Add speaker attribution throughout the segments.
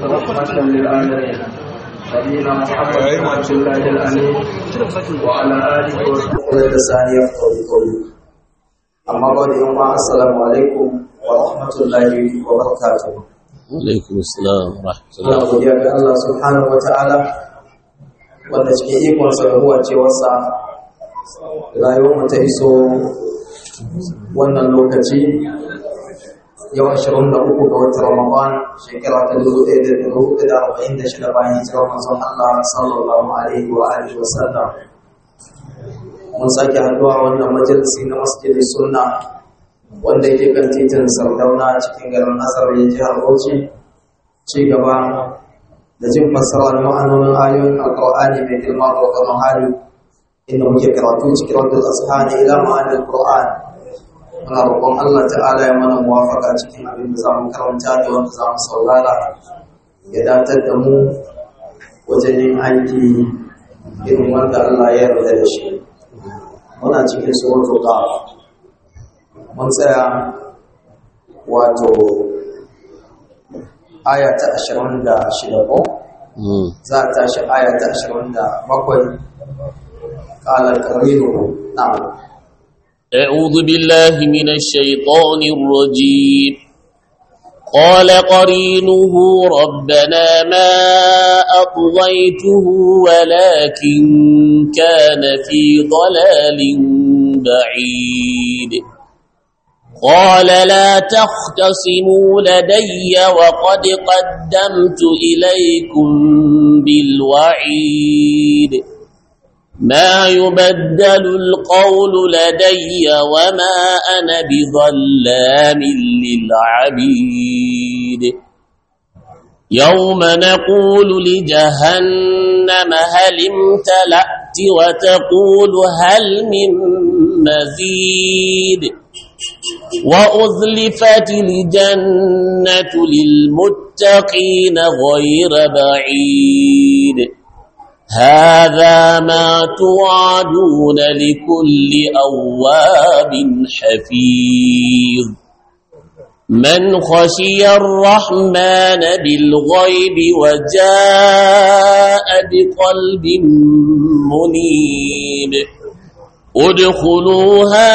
Speaker 1: رحمة للعالمين نبينا محمد بن عبد الله الأمين وعلى آله وصحبه
Speaker 2: ثانية قولي أما بعد يوم السلام عليكم ورحمة الله وبركاته
Speaker 3: alaikum assalam
Speaker 2: Muna
Speaker 3: rahmatullah
Speaker 2: godiya ga Allah subhanahu wa ta'ala wanda cikin ikonsa da huwa cewarsa rayuwar mu ta iso wannan lokaci yau 23 ga watan Ramadan shekara ta 1446 bayan hijirar manzon Allah sallallahu alaihi wa alihi wa sallam mun sake haduwa wannan majalisi na masjidin sunna wanda yake kan titin Sardauna cikin garin Azar ya jihar Bauchi ci gaba da jin fassara da ma'anonin ayoyin alƙur'ani mai girma da ƙwaƙwaron hali inda muke karatu cikin wadda asihani ila ma'anin ƙur'an muna roƙon Allah ta'ala ya mana muwafaka cikin abin da za mu karanta da wanda za mu saurara ya datar da mu wajen yin aiki irin wanda Allah ya yarda da shi muna cikin suratul qaf mun tsaya wato aya ta ashirin da shida ko
Speaker 3: Mm.
Speaker 2: za a tashi aya ta ashirin da bakwai ƙalar ƙarinu na
Speaker 3: أعوذ بالله من الشيطان الرجيم قال قرينه ربنا ما أطغيته ولكن كان في ضلال بعيد قال لا تختصموا لدي وقد قدمت إليكم بالوعيد ما يبدل القول لدي وما أنا بظلام للعبيد يوم نقول لجهنم هل امتلأت وتقول هل من مزيد وأذلفت الجنة للمتقين غير بعيد هذا ما توعدون لكل أواب حفيظ من خشي الرحمن بالغيب وجاء بقلب منيب ادخلوها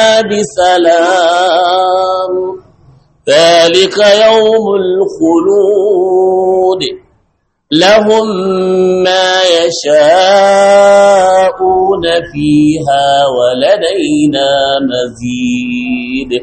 Speaker 3: بسلام ذلك يوم الخلود لهم ما يشاءون فيها ولدينا مزيد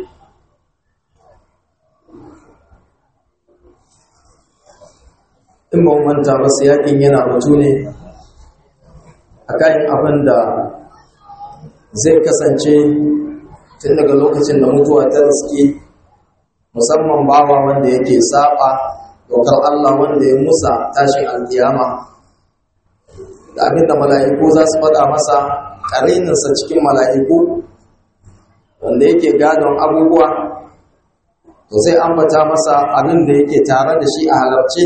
Speaker 2: in ba mu manta ba su yakin yana batu ne a kayan abin da zai kasance tun daga lokacin da mutuwa ta riske musamman bawa wanda yake saba dokar Allah wanda ya musa tashin alkiyama da abin da mala'iku za su faɗa masa ƙarininsa cikin mala'iku wanda yake gadon abubuwa to sai ambata masa abin da yake tare da shi a halarci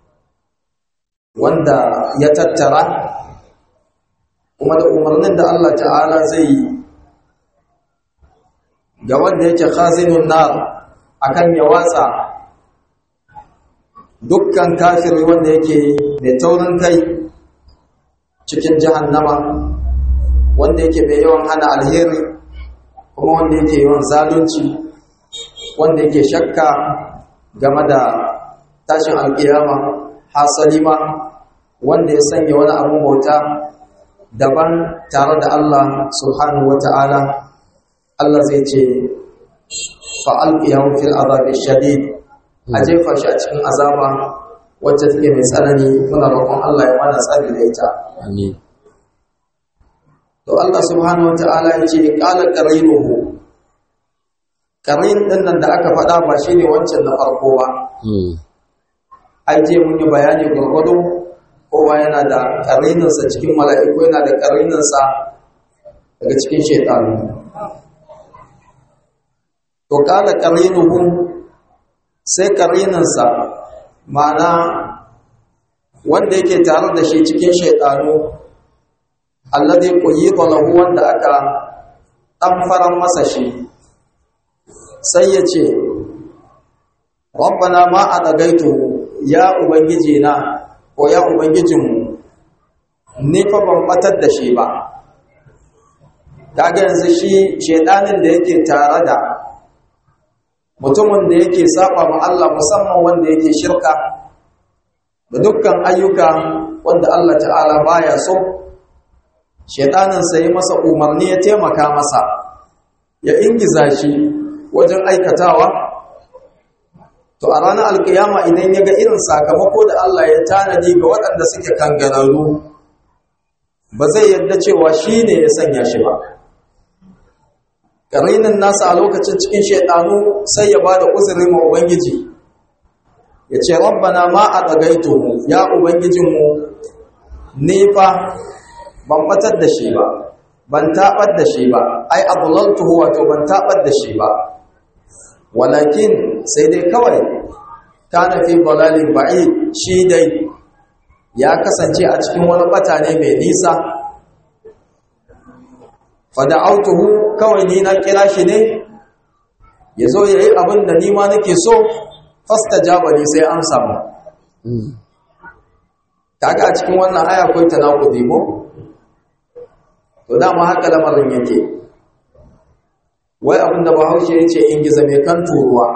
Speaker 2: wanda ya tattara kuma da umarnin da Allah ta'ala zai yi ga wanda yake khazinun nar akan ya watsa dukkan kafiri wanda yake mai taurin kai cikin jahannama wanda yake mai yawan hana alheri kuma wanda yake yawan zalunci wanda yake shakka game da tashin alkiyama hasali ma wanda ya sanya wani abin bauta daban tare da Allah subhanahu wata'ala Allah zai ce fa'alqiyahu fil azabi shadid a jefa shi a cikin azaba wacce take mai tsanani muna roƙon Allah ya mana tsari da ita
Speaker 3: Amin.
Speaker 2: to Allah subhanahu wata'ala ya ce qala qarinuhu qarin din nan da aka faɗa ba shine wancan na farko ba
Speaker 3: Mm.
Speaker 2: ai je mun yi bayani gurgudu kowa yana da ƙarininsa cikin mala'iku yana da ƙarininsa daga cikin shaitanu to ƙala ƙarinuhu sai ƙarininsa ma'ana wanda yake tare da shi cikin shaitanu alladhi quyida lahu wanda aka dan faran masa shi sai ya ce rabbana ma adagaitu ya ubangiji na ko ya ubangijinmu ni fa ban batar da shi ba kaga yanzu shi shedanin da yake tare da mutumin da yake saba ma Allah musamman wanda yake shirka da dukkan ayyuka wanda Allah ta'ala baya so shedanin sai masa umarni ya taimaka masa ya ingiza shi wajen aikatawa to a ranar alkiyama idan ya ga irin sakamako da Allah ya tanadi ga waɗanda suke kangararru ba zai yarda cewa shi ne ya sanya shi ba ƙarinin nasa a lokacin cikin shaidanu sai ya ba da uzuri ma ubangiji ya ce rabbana ma a ɗagaito ya ubangijinmu ne fa ban batar da shi ba ban taɓar da shi ba ai abulaltuhu wato ban taɓar da shi ba walakin sai dai kawai kana fi balalin ba'i shi dai ya kasance a cikin wani bata ne mai nisa fada'autuhu kawai ni na kira shi ne ya zo ya yi abin da nima nake so fasta jabali sai an samu kaga a cikin wannan aya akwai tanakudi ko to dama haka lamarin yake wai abin da bahaushe ya ce in giza mai kan turuwa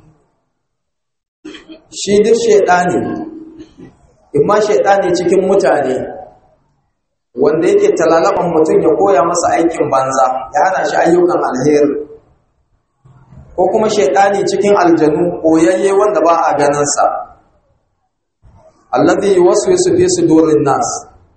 Speaker 2: shi duk shaidani in ma shaidani cikin mutane wanda yake talalaban mutum ya koya masa aikin banza ya hana shi ayyukan alheri ko kuma shaidani cikin aljanu koyayye wanda ba a ganinsa alladhi yuwaswisu fi sudurin nas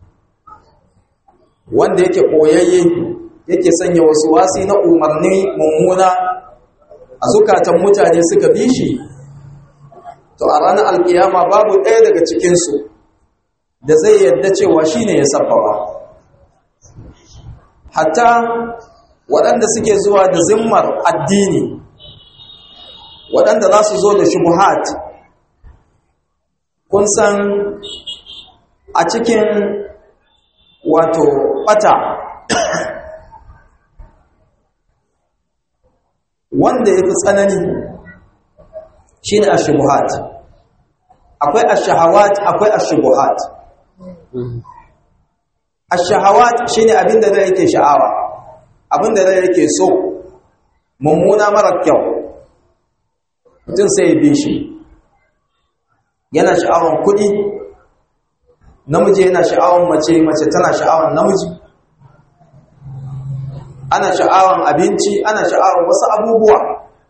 Speaker 2: wanda yake koyayye yake sanya wasu wasi na umarni mummuna a zukatan mutane suka bi shi to a ranar alkiyama babu ɗaya daga cikinsu da zai yadda cewa shi ne ya sabbaba hatta waɗanda suke zuwa da zimmar addini waɗanda za su zo da shubuhat kun san a cikin wato ɓata wanda ya fi tsanani shi ne ashubuhat akwai ashahawat akwai ashubuhat ashahawat shi ne abinda zai yake sha'awa abinda zai yake so mummuna mara kyau mutum sai ya bi shi yana sha'awan kuɗi namiji yana sha'awan mace mace tana sha'awan namiji ana sha'awan abinci ana sha'awan wasu abubuwa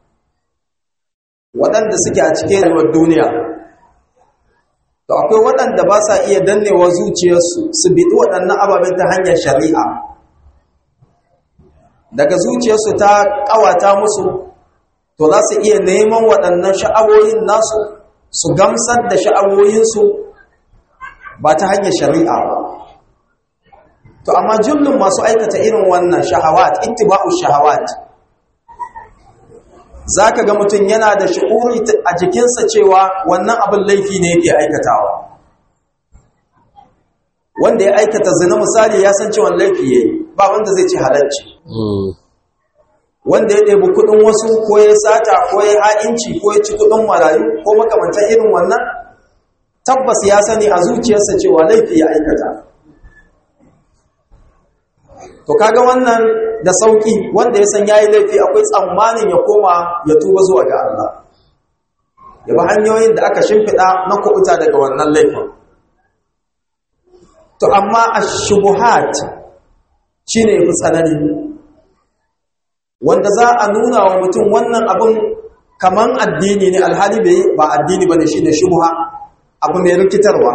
Speaker 2: waɗanda suke a cikin rayuwar duniya to akwai waɗanda ba sa iya dannewa zuciyarsu su biɗi waɗannan ababen ta hanyar shari'a daga zuciyarsu ta ƙawata musu to za su iya neman waɗannan sha'awoyin nasu su gamsar da sha'awoyinsu ba ta hanyar shari'a ba to amma jullun masu aikata irin wannan shahawat ittiba'u shahawat zaka ga mutum yana da shi'uri a jikinsa cewa wannan abin laifi ne yake aikatawa wanda ya aikata zina misali ya san cewa laifi yayi ba wanda zai ci halalci wanda ya ɗebi kuɗin wasu ko ya sata ko ya ha'inci ko ya ci kuɗin marayu ko makamantan irin wannan tabbas ya sani a zuciyarsa cewa laifi ya aikata to kaga wannan da sauki wanda ya san yayi laifi akwai tsammanin ya koma ya tuba zuwa ga Allah ya bi hanyoyin da aka shimfida na kubuta daga wannan laifin to amma ash-shubuhat shine yafi tsanani wanda za a nuna wa mutum wannan abun kaman addini ne alhali bai ba addini bane shine shubha abu mai rikitarwa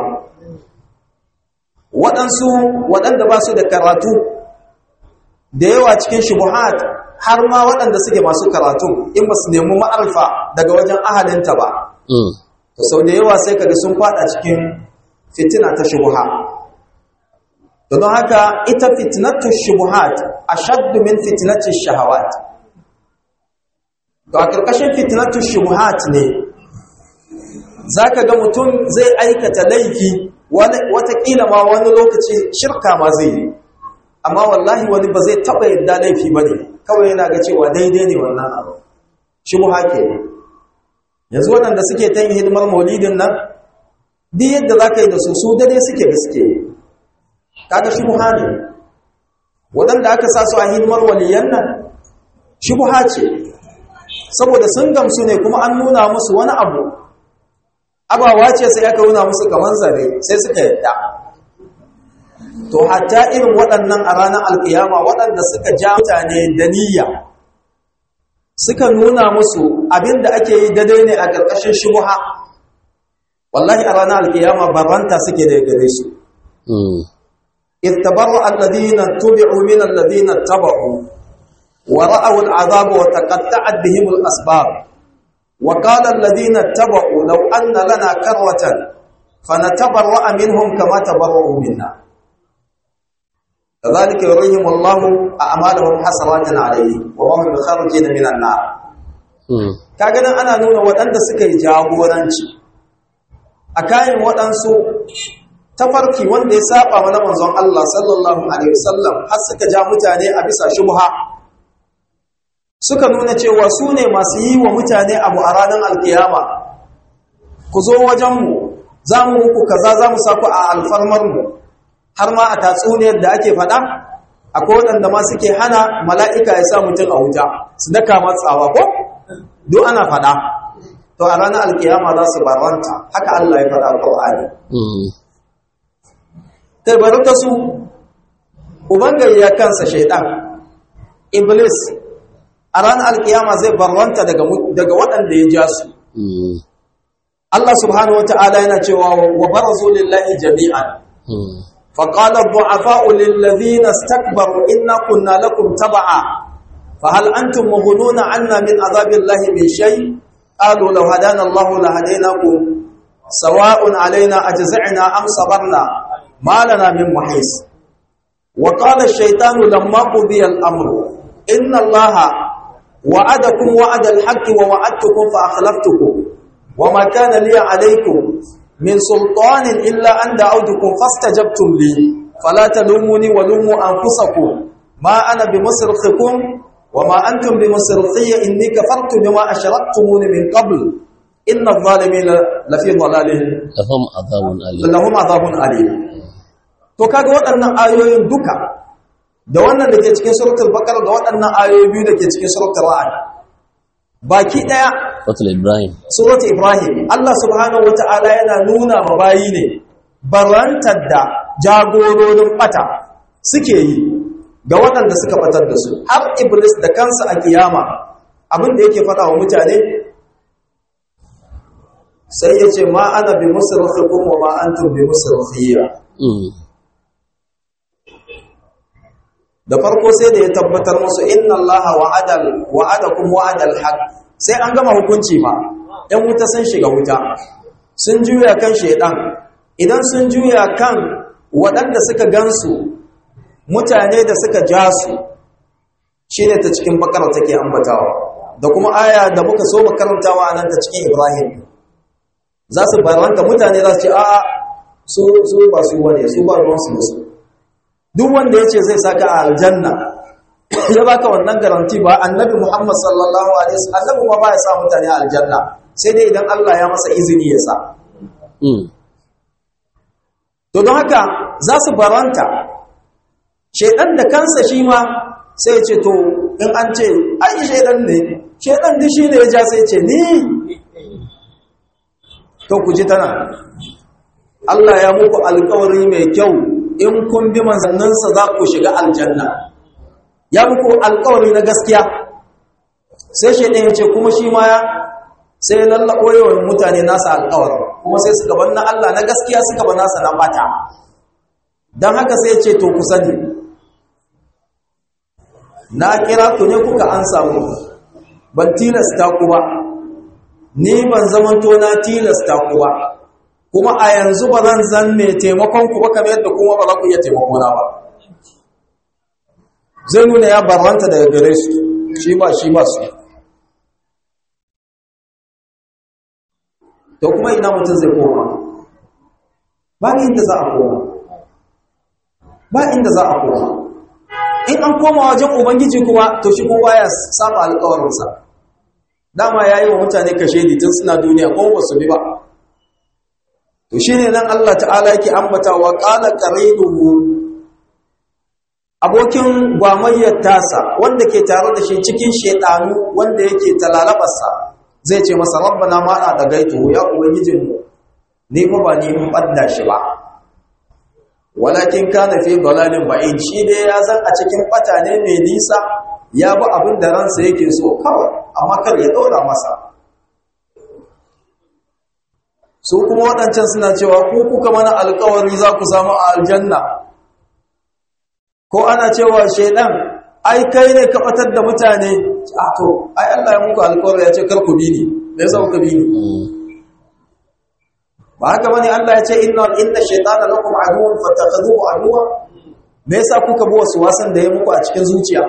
Speaker 2: waɗansu waɗanda ba su da karatu da yawa cikin shubuhat har ma waɗanda suke masu karatu in ba su nemi ma'arfa daga wajen ahalinta ba to sau da yawa sai kaga sun fada cikin fitina ta shubuha don haka ita fitnatu shubuhat ashaddu min fitnati shahawat to a ƙarƙashin fitnatu shubuhat ne zaka ga mutum zai aikata laifi watakila ma wani lokaci shirka ma zai yi amma wallahi wani ba zai taɓa yadda laifi ba ne kawai yana ga cewa daidai ne wannan abu shi mu hake ne yanzu waɗanda suke ta yin hidimar maulidin nan duk yadda za ka yi da su su dare suke gaske kaga shubha ne waɗanda aka sa su a hidimar waliyan nan shubha ce saboda sun gamsu ne kuma an nuna musu wani abu abawa ce sai aka nuna musu kamar zare sai suka yadda to hatta irin waɗannan a ranar alkiyama waɗanda suka ja mutane da niyya suka nuna musu abinda ake yi daidai ne a ƙarƙashin shubha wallahi a ranar alkiyama babanta suke da gare su إذ تبرأ الذين اتبعوا من الذين اتبعوا ورأوا العذاب وتقطعت بهم الأسباب وقال الذين اتبعوا لو أن لنا كروة فنتبرأ منهم كما تبرؤوا منا كذلك يريهم الله أعمالهم حسرات عليه وما هم بخارجين من النار kaga nan ana nuna waɗanda suka yi jagoranci a kayan waɗansu tafarki wanda ya saba mana manzon Allah sallallahu alaihi wasallam har suka ja mutane a bisa shubha suka nuna cewa su ne masu yi wa mutane abu a ranar alkiyama ku zo wajenmu za mu muku kaza za mu saku a alfarmarmu har ma a tatsuniyar da ake faɗa akwai waɗanda ma suke hana mala'ika ya sa mutum a wuta su daka matsawa ko duk ana faɗa to a ranar alkiyama za su barwanta haka Allah ya faɗa a Qur'ani kai bari ta su ubangare ya kansa shaidan iblis a ranar alkiyama zai barwanta daga daga waɗanda ya ja su Allah subhanahu wata'ala yana cewa wa barazu lillahi jami'an فقال الضعفاء للذين استكبروا إنا كنا لكم تبعا فهل أنتم مغنون عنا من عذاب الله من شيء قالوا لو هدانا الله لهديناكم سواء علينا أجزعنا أم صبرنا ما لنا من محيص وقال الشيطان لما قضي الأمر إن الله وعدكم وعد الحق ووعدتكم فأخلفتكم وما كان لي عليكم من سلطان إلا أن دعوتكم فاستجبتم لي فلا تلوموني ولوموا أنفسكم ما أنا بمصرخكم وما أنتم بمصرخي إني كفرت بما أشركتموني من قبل إن الظالمين لفي ضلالهم
Speaker 3: لهم عذاب أليم
Speaker 2: lahum azabun alim to kaga waɗannan ayoyin duka da wannan da ke cikin suratul baqara da waɗannan ayoyi biyu da ke cikin suratul ra'd baki daya
Speaker 3: Fatul Ibrahim
Speaker 2: suratul ibrahim Allah subhanahu wata'ala yana nuna ma bayi ne barantar da jagororin bata suke yi ga waɗanda suka batar da su har iblis da kansa a kiyama abin da yake faɗa wa mutane sai ya ce ma ana bi musrikhikum wa ma antum bi musrikhiyya da farko sai da ya tabbatar musu inna allaha wa'adal wa'adakum wa'adal haqq sai an gama hukunci ma ɗan wuta sun shiga wuta sun juya kan shedan idan sun juya kan waɗanda suka gansu mutane da suka ja su shine ta cikin bakara take ambatawa da kuma aya da muka so makarantawa anan ta cikin ibrahim za su baranta mutane za su ce a'a su su ba su wane su ba ruwansu da su duk wanda ya ce zai saka a aljanna ya baka wannan garanti ba annabi muhammad sallallahu alaihi wasallam annabi ma ba ya sa mutane a aljanna sai dai idan Allah ya masa izini ya sa to don haka za su baranta shedan da kansa shi ma sai ce to in an ce ai shedan ne shedan da shi ne ya ja sai ce ni to ku ji tana Allah ya muku alkawari mai kyau in kun bi manzanninsa za ku shiga aljanna ya muku alkawari na gaskiya sai shi ya ce kuma shi ma ya sai ya lallaɓo yawan mutane nasa alkawar kuma sai suka bar na Allah na gaskiya suka bar nasa na bata don haka sai ce to ku sani na kira ku ne kuka an samu ban tilasta ku ba ni ban zamanto na tilasta ku ba kuma a yanzu ba zan zan mai taimakon ku ba kamar yadda kuma ba za ku iya taimako na ba zai nuna ya barranta daga gare su shi ba shi ba su to kuma ina mutum zai koma ba inda za a koma ba inda za a koma in an koma wajen ubangiji kuma to shi kuma ya saba alƙawarinsa dama ya yi wa mutane kashe tun suna duniya ko ba su bi ba to shine nan Allah ta'ala yake ambata wa qala qarinuhu abokin gwamayyar tasa wanda ke tare da shi cikin shedanu wanda yake talalabarsa zai ce masa rabbana ma ana da gaitu ya ubangijinmu ni fa ba ni mun badda shi ba walakin kana fi dalalin ba'id shi dai ya san a cikin bata ne mai nisa ya bi abin da ransa yake so kawai amma kar ya ɗora masa su kuma waɗancan suna cewa ku kuka mana alkawari za ku samu a aljanna ko ana cewa shaidan ai kai ne ka batar da mutane a to ai Allah ya muku alkawari ya ce kar ku bi ni me yasa kuka bi ni ba haka bane Allah ya ce inna inna shaytana lakum aduwwun fattakhadhuhu aduwwa me yasa kuka bi wasu wasan da ya muku a cikin zuciya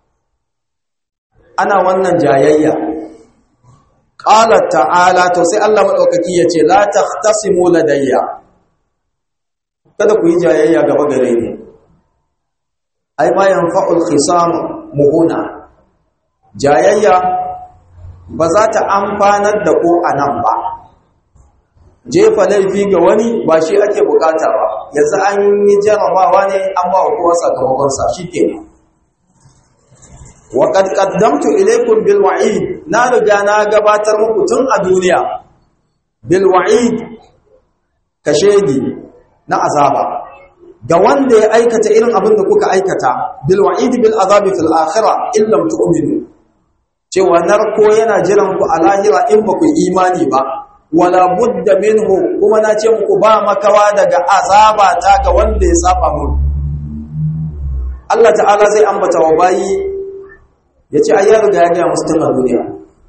Speaker 2: ana wannan jayayya qala ta'ala to sai Allah madaukaki yace la tahtasimu ladayya kada ku yi jayayya gaba gare ni ai ma yanfa'ul khisam muhuna jayayya ba za ta amfanar da ko anan ba jefa laifi ga wani ba shi ake bukata ba yanzu an yi jarabawa ne an ba wa kowa sakamakonsa shi kenan وقد قدمت إليكم بالوعيد نارجا ناغباتر muku tun a duniya bilwa'id kashedi na azaba ga wanda ya aikata irin abin da kuka aikata bilwa'id bil azabi fil akhirah in lam tu'minu cewa narko yana jiran ku a lahira in ba ku imani ba wala budda minhu kuma na ce muku ba makawa daga azaba ta ga wanda ya saba mun Allah ta'ala zai ambata wa bayi ya ce ai ya riga ya gaya musu tun a duniya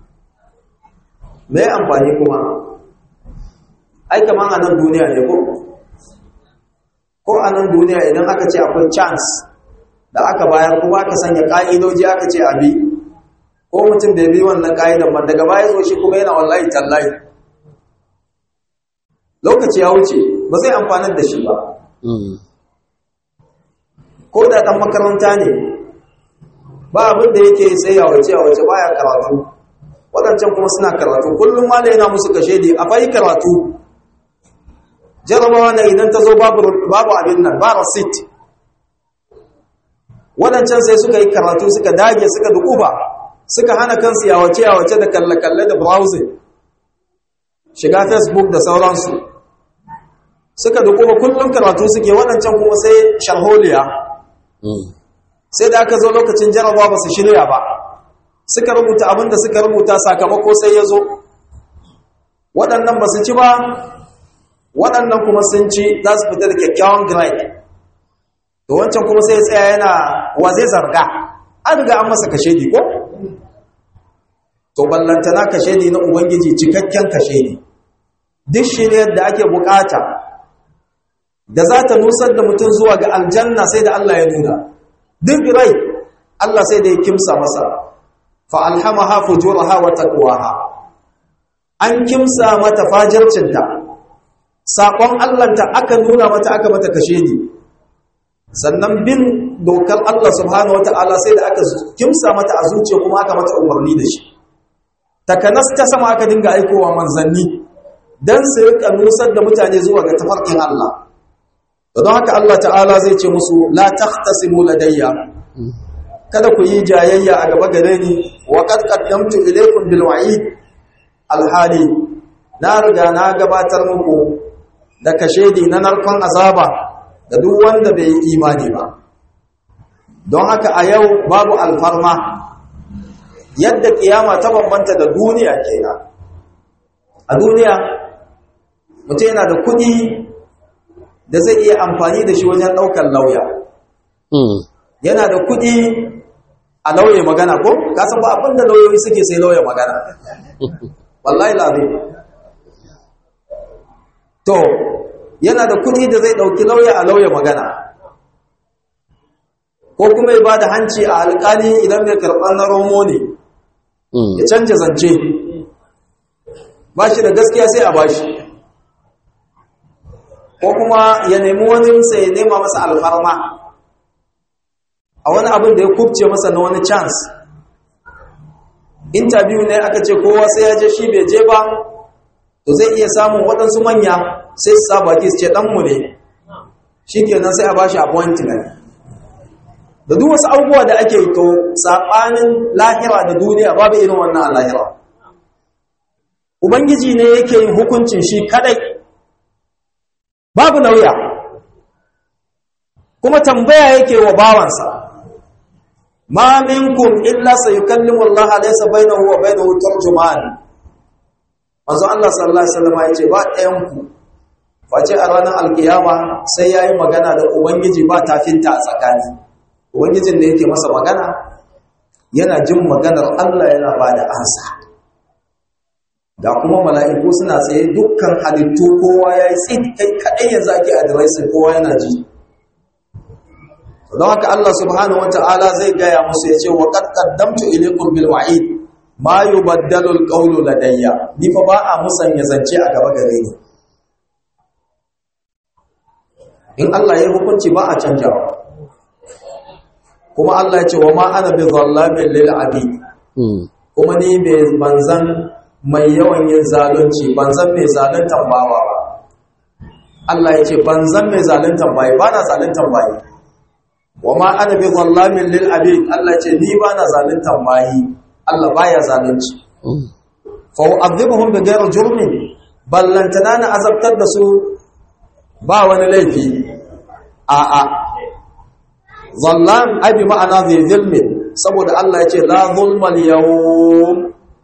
Speaker 2: mai amfani kuma ai kaman a nan duniya ne ko ko a nan duniya idan aka ce akwai chance da aka bayar kuma aka sanya ƙa'idoji aka ce abi ko mutum da ya bi wannan ƙa'idan man daga baya zo shi kuma yana wallahi tallahi lokaci ya wuce ba zai amfanar da shi ba ko da ɗan makaranta ne ba abin da yake sai ya wace a wace baya karatu waɗancan kuma suna karatu kullum ma yana musu kashe ne a fayi karatu jarabawa na idan ta zo babu abin nan ba rasit waɗancan sai suka yi karatu suka dage suka dukuba suka hana kansu ya wace ya wace da kalle-kalle da browsing shiga facebook da sauransu suka dukuba kullum karatu suke waɗancan kuma sai sharholiya sai da aka zo lokacin jarabawa ba su shirya ba suka rubuta abin da suka rubuta sakamako sai ya zo waɗannan ba su ci ba waɗannan kuma sun ci za su fita da kyakkyawan grade da wancan kuma sai tsaya yana wa zai zarga an riga an masa kashe ko to ballantana kashe na ubangiji cikakken kashe duk shiryar da ake bukata da za ta nusar da mutum zuwa ga aljanna sai da Allah ya nuna duk rai Allah sai da ya kimsa masa fa alhamaha fujuraha wa taqwaha an kimsa mata fajircinta sakon Allahnta aka nuna mata aka mata kashe ni sannan bin dokar Allah subhanahu wataala sai da aka kimsa mata a zuciya kuma aka mata umarni da shi takanas ta sama aka dinga aikowa manzanni dan su rika nusar da mutane zuwa ga tafarkin Allah don haka Allah ta'ala zai ce musu la takhtasimu ladayya kada ku yi jayayya a gaba gare ni wa qad qaddamtu ilaykum bil wa'id alhali na riga na gabatar muku da kashedi na narkon azaba da duk wanda bai yi imani ba don haka a yau babu alfarma yadda kiyama ta bambanta da duniya kenan a duniya mutum yana da kuɗi da zai iya amfani da shi wajen ɗaukar lauya yana da kuɗi a lauye magana ko kasan ba abin da lauyoyi suke sai lauye magana wallahi lazim to yana da kuɗi da zai ɗauki lauya a lauye magana ko kuma ya ba da hanci a alƙali idan mai karɓar na romo ne ya canja zance ba shi da gaskiya sai a ba shi ko kuma ya nemi wani sai ya nema masa alfarma a wani abin da ya kubce masa na wani chance interview ne aka ce kowa sai ya je shi bai je ba to zai iya samun waɗansu manya sai su sa baki su ce ɗanmu ne shi kenan sai a ba shi appointment da duk wasu abubuwa da ake to saɓanin lahira da duniya babu irin wannan a lahira ubangiji ne yake yin hukuncin shi kadai babu nauya kuma tambaya yake wa bawansa ma minkum illa sayukallimu Allah laysa bainahu wa bainahu tarjuman manzo Allah sallallahu alaihi wasallam yace ba ɗayan ku face a ranar alkiyama sai yayi magana da ubangiji ba tafinta a tsakani ubangijin da yake masa magana yana jin maganar Allah yana bada ansa da kuma mala'iku suna tsaye dukkan halittu kowa yayi tsit kai kadai yanzu ake addressing kowa yana ji don haka Allah subhanahu wata'ala zai gaya musu ya ce wa qad qaddamtu ilaykum bil wa'id ma yubaddalu al qawlu ladayya ni fa ba a musanya zance a gaba gare ni in Allah ya hukunci ba a canjawa kuma Allah ya ce wa ma ana bi zallamin lil abid kuma ni bai banzan mai yawan yin zalunci banzan mai zaluntan bawa ba Allah ya ce banzan mai zaluntan bayi ba na zaluntan bayi wa ma ana bi zallamin lil abid Allah ce ni ba na zaluntan bayi Allah baya zalunci fa u'adhibuhum bi ghairi jurmin ballantana na azabtar da su ba wani laifi a a zallam abi ma'ana zai zulmi saboda Allah ya ce la zulma al yawm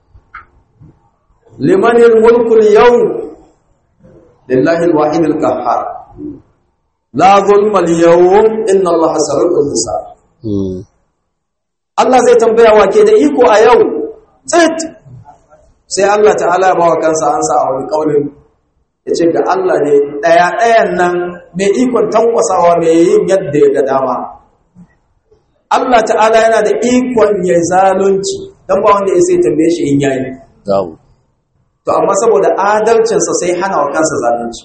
Speaker 2: liman al mulku al yawm lillahi al wahid al qahhar la zulma al-yawm inna Allah sari'ul hisab Allah zai tambaya wa ke da iko a yau tsit sai Allah ta'ala ba wa kansa ansa a wani kaulin yace ga Allah ne daya dayan nan mai ikon tankwasawa mai yin yadda ya ga dama Allah ta'ala yana da ikon ya zalunci dan ba wanda ya sai tambaye shi in yayi to amma saboda adalcinsa sai hana wa kansa zalunci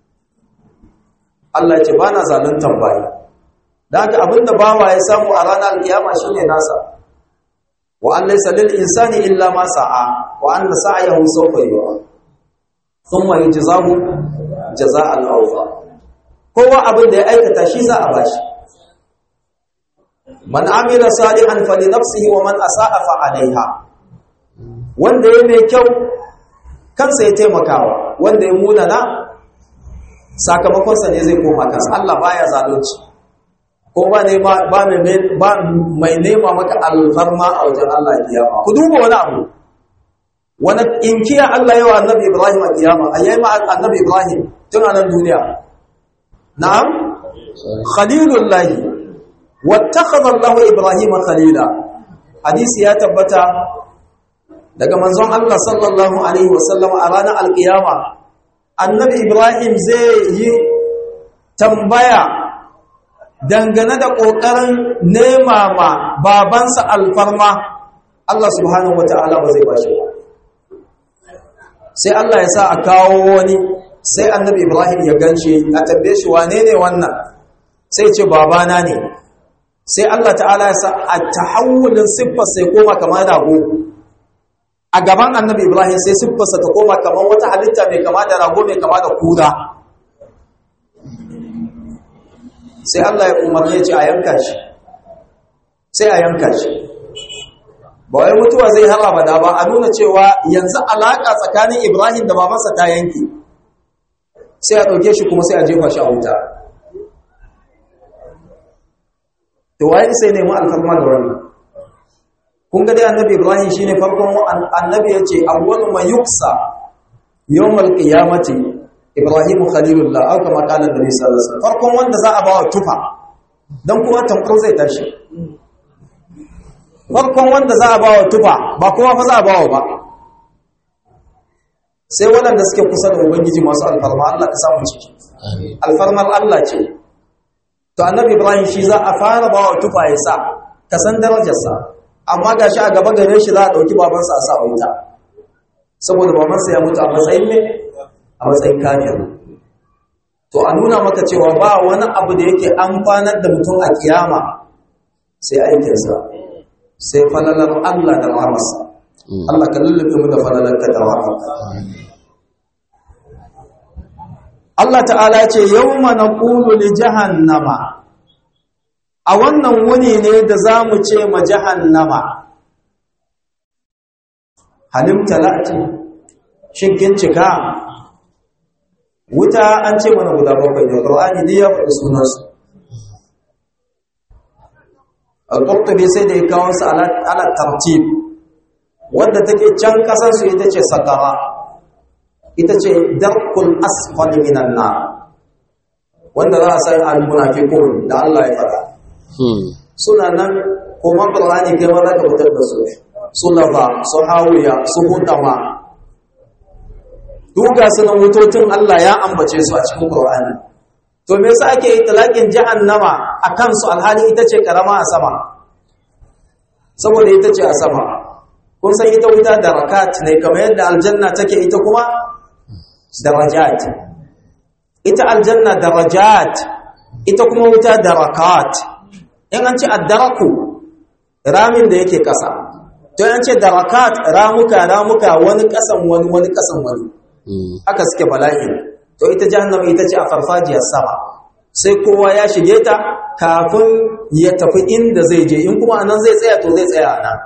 Speaker 2: Allah ce ba na zaluntan bayi da haka abinda bawa ya samu a ranar alkiyama shine nasa wa an laysa lil insani illa ma sa'a wa anna sa'yahu sawfa yura thumma yujzahu jazaa'al awfa kowa abin da ya aikata shi za a bashi man amila salihan fali nafsihi wa man asa'a fa alaiha wanda ya mai kyau kansa ya taimakawa wanda ya munana sakamakonsa ne zai koma kansa Allah baya zalunci ko ba ne ba mai nema maka alfarma a wajen Allah kiyama ku duba wani abu wani inkiya Allah yawa annabi Ibrahim a kiyama ayyai ma annabi Ibrahim tun a nan duniya na'am khalilullahi wattakhadha Allahu Ibrahim khalila hadisi ya tabbata daga manzon Allah sallallahu alaihi wasallam a ranar alkiyama annabi ibrahim zai yi tambaya dangane da ƙoƙarin nema ma babansa alfarma Allah subhanahu wata'ala ba zai bashi ba sai Allah ya sa a kawo wani sai annabi ibrahim ya ganshi a tambaye shi wane ne wannan sai ce babana ne sai Allah ta'ala ya sa a tahawulin siffar sai koma kamar rago a gaban annabi ibrahim sai siffarsa ta koma kamar wata halitta mai kama da rago mai kama da kura sai allah ya umarni ce a yanka shi sai a yanka shi ba wai mutuwa zai har abada ba a nuna cewa yanzu alaƙa tsakanin ibrahim da babansa ta yanke sai a ɗauke shi kuma sai a jefa shi a wuta to waye sai nemi alfarma da wannan kun ga dai annabi ibrahim shine farkon annabi yace awwalu man yuksa yawmal qiyamati ibrahim khalilullah aw kama qala annabi sallallahu alaihi wasallam farkon wanda za a bawa tufa dan kuma tamkar zai tashi farkon wanda za a bawa tufa ba kuma fa za a bawa ba sai waɗanda suke kusa da ubangiji masu alfarma Allah ka samu ciki alfarmar Allah ce to annabi ibrahim shi za a fara bawa tufa ya sa ka san darajarsa amma ga shi a gaba gare shi za a ɗauki babansa a sa wuta saboda babansa ya mutu a matsayin ne a matsayin kafin to a nuna maka cewa ba wani abu da yake amfanar da mutum a kiyama sai aikinsa sai falalar Allah da rahamarsa Allah ka lullube mu da falalar ka da rahamarka Allah ta'ala ce yawma naqulu li jahannama a wannan wuni ne da zamu ce ma jahannama halim talati shin kin cika wuta an ce mana guda bakwai ne Qur'ani dai ya faɗi sunansu al-Qurtubi sai da ya kawo su ala ala tartib wadda take can kasar su ita ce sakara ita ce darkul asfal minan nar wanda za a san al-munafiqun da Allah ya faɗa suna nan kuma Qur'ani kai ma za ka fitar da su su lafa su hawiya su hutama duga sunan wutocin Allah ya ambace su a cikin Qur'ani to me yasa ake itlaqin jahannama akan su alhali ita ce karama a sama saboda ita ce a sama kun san ita wuta darakat ne kamar yadda aljanna take ita kuma darajat ita aljanna darajat ita kuma wuta darakat in an ce addaraku ramin da yake kasa to an ce darakat ramuka ramuka wani kasan wani wani kasan wani haka suke bala'i to ita jahannama ita ce a farfajiyar sama sai kowa ya shige ta kafin ya tafi inda zai je in kuma anan zai tsaya to zai tsaya nan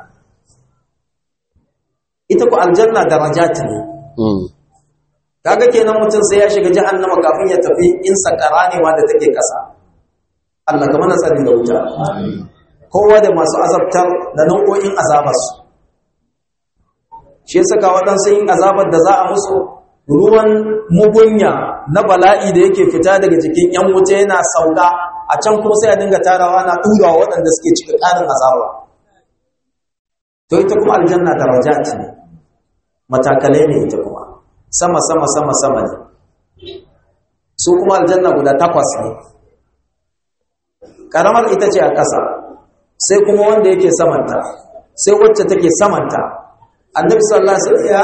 Speaker 2: ita ku aljanna darajat ne kaga kenan mutum sai ya shiga jahannama kafin ya tafi in sakara ne ma da take kasa Allah ka mana tsari da wuta kowa da masu azabtar da nau'o'in azabarsu shi ya saka waɗansu yin azabar da za a musu ruwan mugunya na bala'i da yake fita daga jikin ‘yan wuta yana sauka a can kuma sai a dinga tarawa na ɗurawa waɗanda suke cika ƙarin azaba to ita kuma aljanna daraja ce ne matakalai ne ita kuma sama sama sama sama ne su kuma aljanna guda takwas ne ƙaramar ita ce a ƙasa sai kuma wanda yake samanta sai wacce take samanta annabi sallallahu alaihi wasallam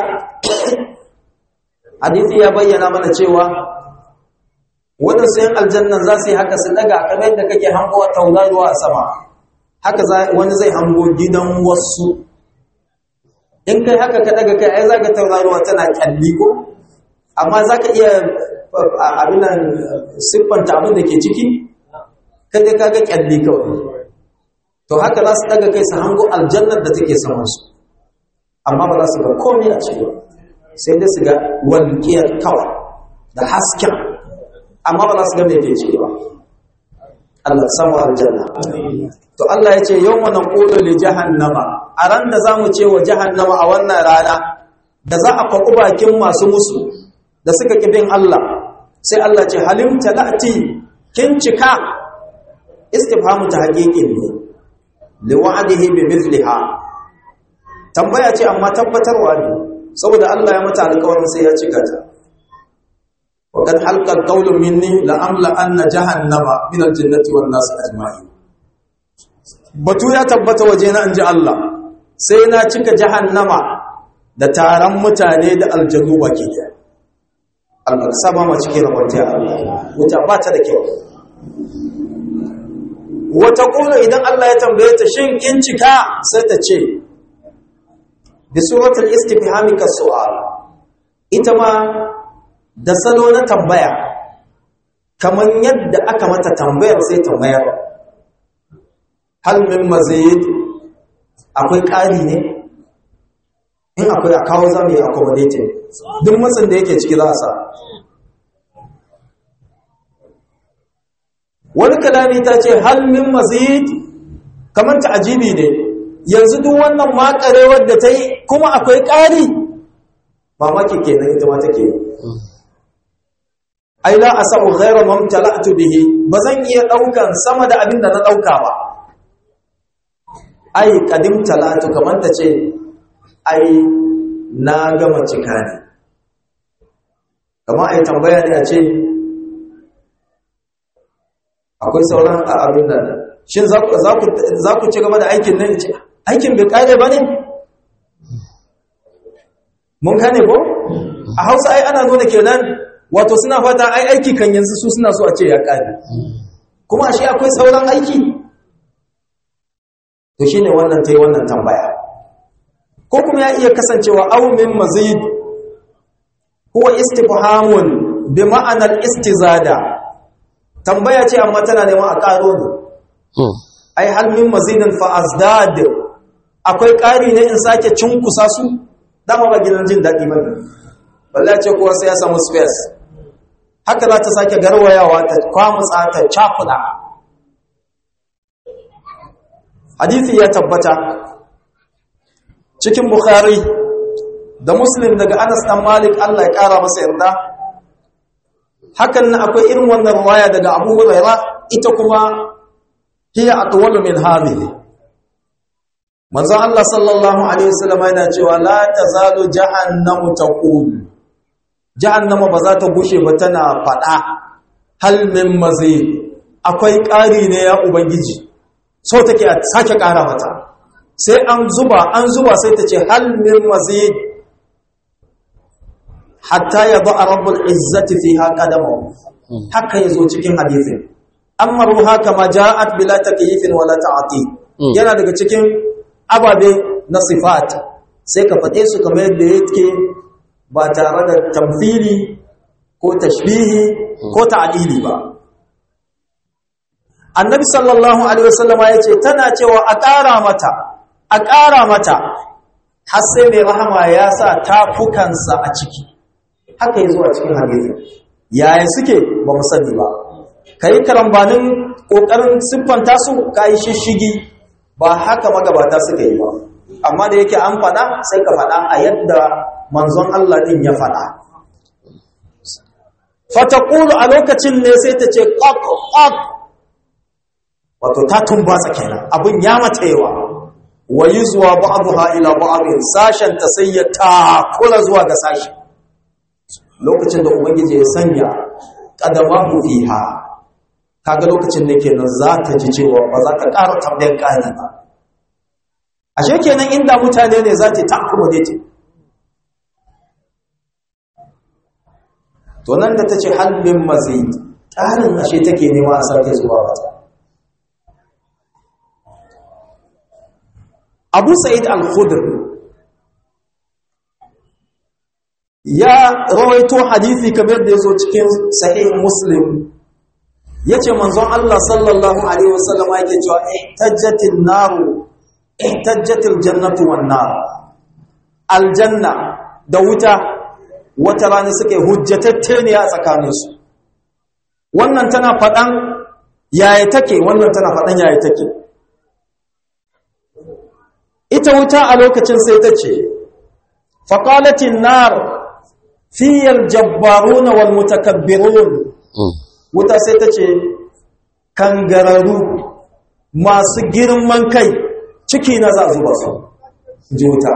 Speaker 2: hadisi ya bayyana mana cewa wadansu yan aljannan za su yi haka su daga kamar yadda kake hango tauraruwa a sama haka wani zai hango gidan wasu in kai haka ka daga kai ai zaka tauraruwa tana kyalli ko amma zaka iya abin nan siffanta abin da ke ciki kai dai kaga kyalli kawai to haka za su daga kai su hango aljannar da take saman su amma ba za su ga komai a ciki sai dai su ga walƙiyar kawai da hasken amma ba za su ga mai ke ciki ba Allah samu aljanna to Allah ya ce yau mana ƙolo li jahannama a ran da za mu ce wa jahannama a wannan rana da za a kwaɓi bakin masu musu da suka ƙibin Allah sai Allah ce halim talati kin cika istifhamu ta haƙiƙin ne liwa'adihi bi mithliha tambaya ce amma tabbatarwa ne saboda Allah ya mata alƙawarin sai ya cika ta wa kad halqa qawlu minni la amla anna jahannama min al-jannati wan nas ajma'in batu ya tabbata waje na inji Allah sai na cika jahannama da taron mutane da aljannu baki daya Allah saba ma cikin rabanta Allah wuta ba ta da kyau wata ƙula idan Allah ya tambaye ta shin kin cika sai ta ce bi suratul istifhami ka su'al ita ma da salo na tambaya kamar yadda aka mata tambayar sai tambayar hal min mazid akwai ƙari ne in akwai a kawo zamu yi accommodating duk matsin da yake ciki za a sa wani kalami ta ce hal min mazid kamar ta ajibi ne yanzu duk wannan makarewar da ta yi kuma akwai ƙari mamaki kenan ita ma take yi ai la asau ghayra mamtala'tu bihi bazan iya daukan sama da abin da na dauka ba ai qadim talatu kamar ta ce ai na gama cika ne kamar ai tambaya ne a ce akwai sauran abin da shin za ku ci gaba da aikin nan ce aikin bai kare ba ne mun gane ko a hausa ai ana nuna kenan wato suna fata ai aiki kan yanzu su suna so a ce ya kare kuma shi akwai sauran aiki to shine wannan ta yi wannan tambaya ko kuma ya iya kasancewa aw min mazid huwa istifhamun bi ma'anar istizada tambaya ce amma tana neman a ƙaro ne ai hal min mazidin fa azdad akwai ƙari ne in sake cunkusa su dama ba gidan jin daɗi ba ne balle ce kuwa sai ya samu space haka za ta sake garwayawa ta kwamutsa ta cakuɗa hadithi ya tabbata cikin bukhari da muslim daga anas dan malik Allah ya kara masa yarda hakan nan akwai irin wannan riwaya daga abu huraira ita kuma hiya atwalu min hadhihi manzon Allah sallallahu alaihi wasallam yana cewa la tazalu jahannamu taqul jahannama ba za ta gushe ba tana fada hal min mazid akwai ƙari ne ya ubangiji so take a sake ƙara mata sai an zuba an zuba sai ta ce hal min mazid hatta ya ba a rabbul izzati fiha qadamahu haka yazo cikin hadisin amma ruha kama ja'at bila takyifin wala ta'ati yana daga cikin ababe na sifat sai ka fade su kamar yadda yake ba tare da tamthili ko tashbihi ko ta'dili ba annabi sallallahu alaihi wasallama yace tana cewa a ƙara mata a ƙara mata har sai mai rahama ya sa tafukansa a ciki haka yi zuwa cikin hadisi yaya suke ba mu sani ba ka yi karambanin ƙoƙarin siffanta su ka yi shishigi ba haka magabata suka yi ba amma da yake an faɗa sai ka faɗa a yadda manzon Allah ɗin ya faɗa fatakulu a lokacin ne sai ta ce ƙwaƙ ƙwaƙ wato ta tumbatsa kenan abin ya mata yawa wa yi zuwa ba'aduha ila ba'adun sashen ta sai ya takura zuwa ga sashi lokacin da ubangiji ya sanya qadamahu fiha kaga lokacin da kenan za ta ji cewa ba za ta ƙara tambayar ƙari ba ashe kenan inda mutane ne za ta ta accommodate to nan da ta ce halbin mazid ƙarin ashe take nema a sake zuwa wata abu sa'id al-khudr ya rawaito hadisi kamar da yazo cikin sahih muslim yace manzon Allah sallallahu alaihi wasallam yake cewa ihtajjatin naru ihtajjatil jannatu wan nar aljanna da wuta wata rana suke hujjatatte ne a tsakaninsu wannan tana fadan yaya take wannan tana fadan yaya take ita wuta a lokacin sai ta ce faƙalatin nar fiyar jabbaruna wal mutakabbirun wuta sai ta ce kangararru masu girman kai ciki na za zuba su ji wuta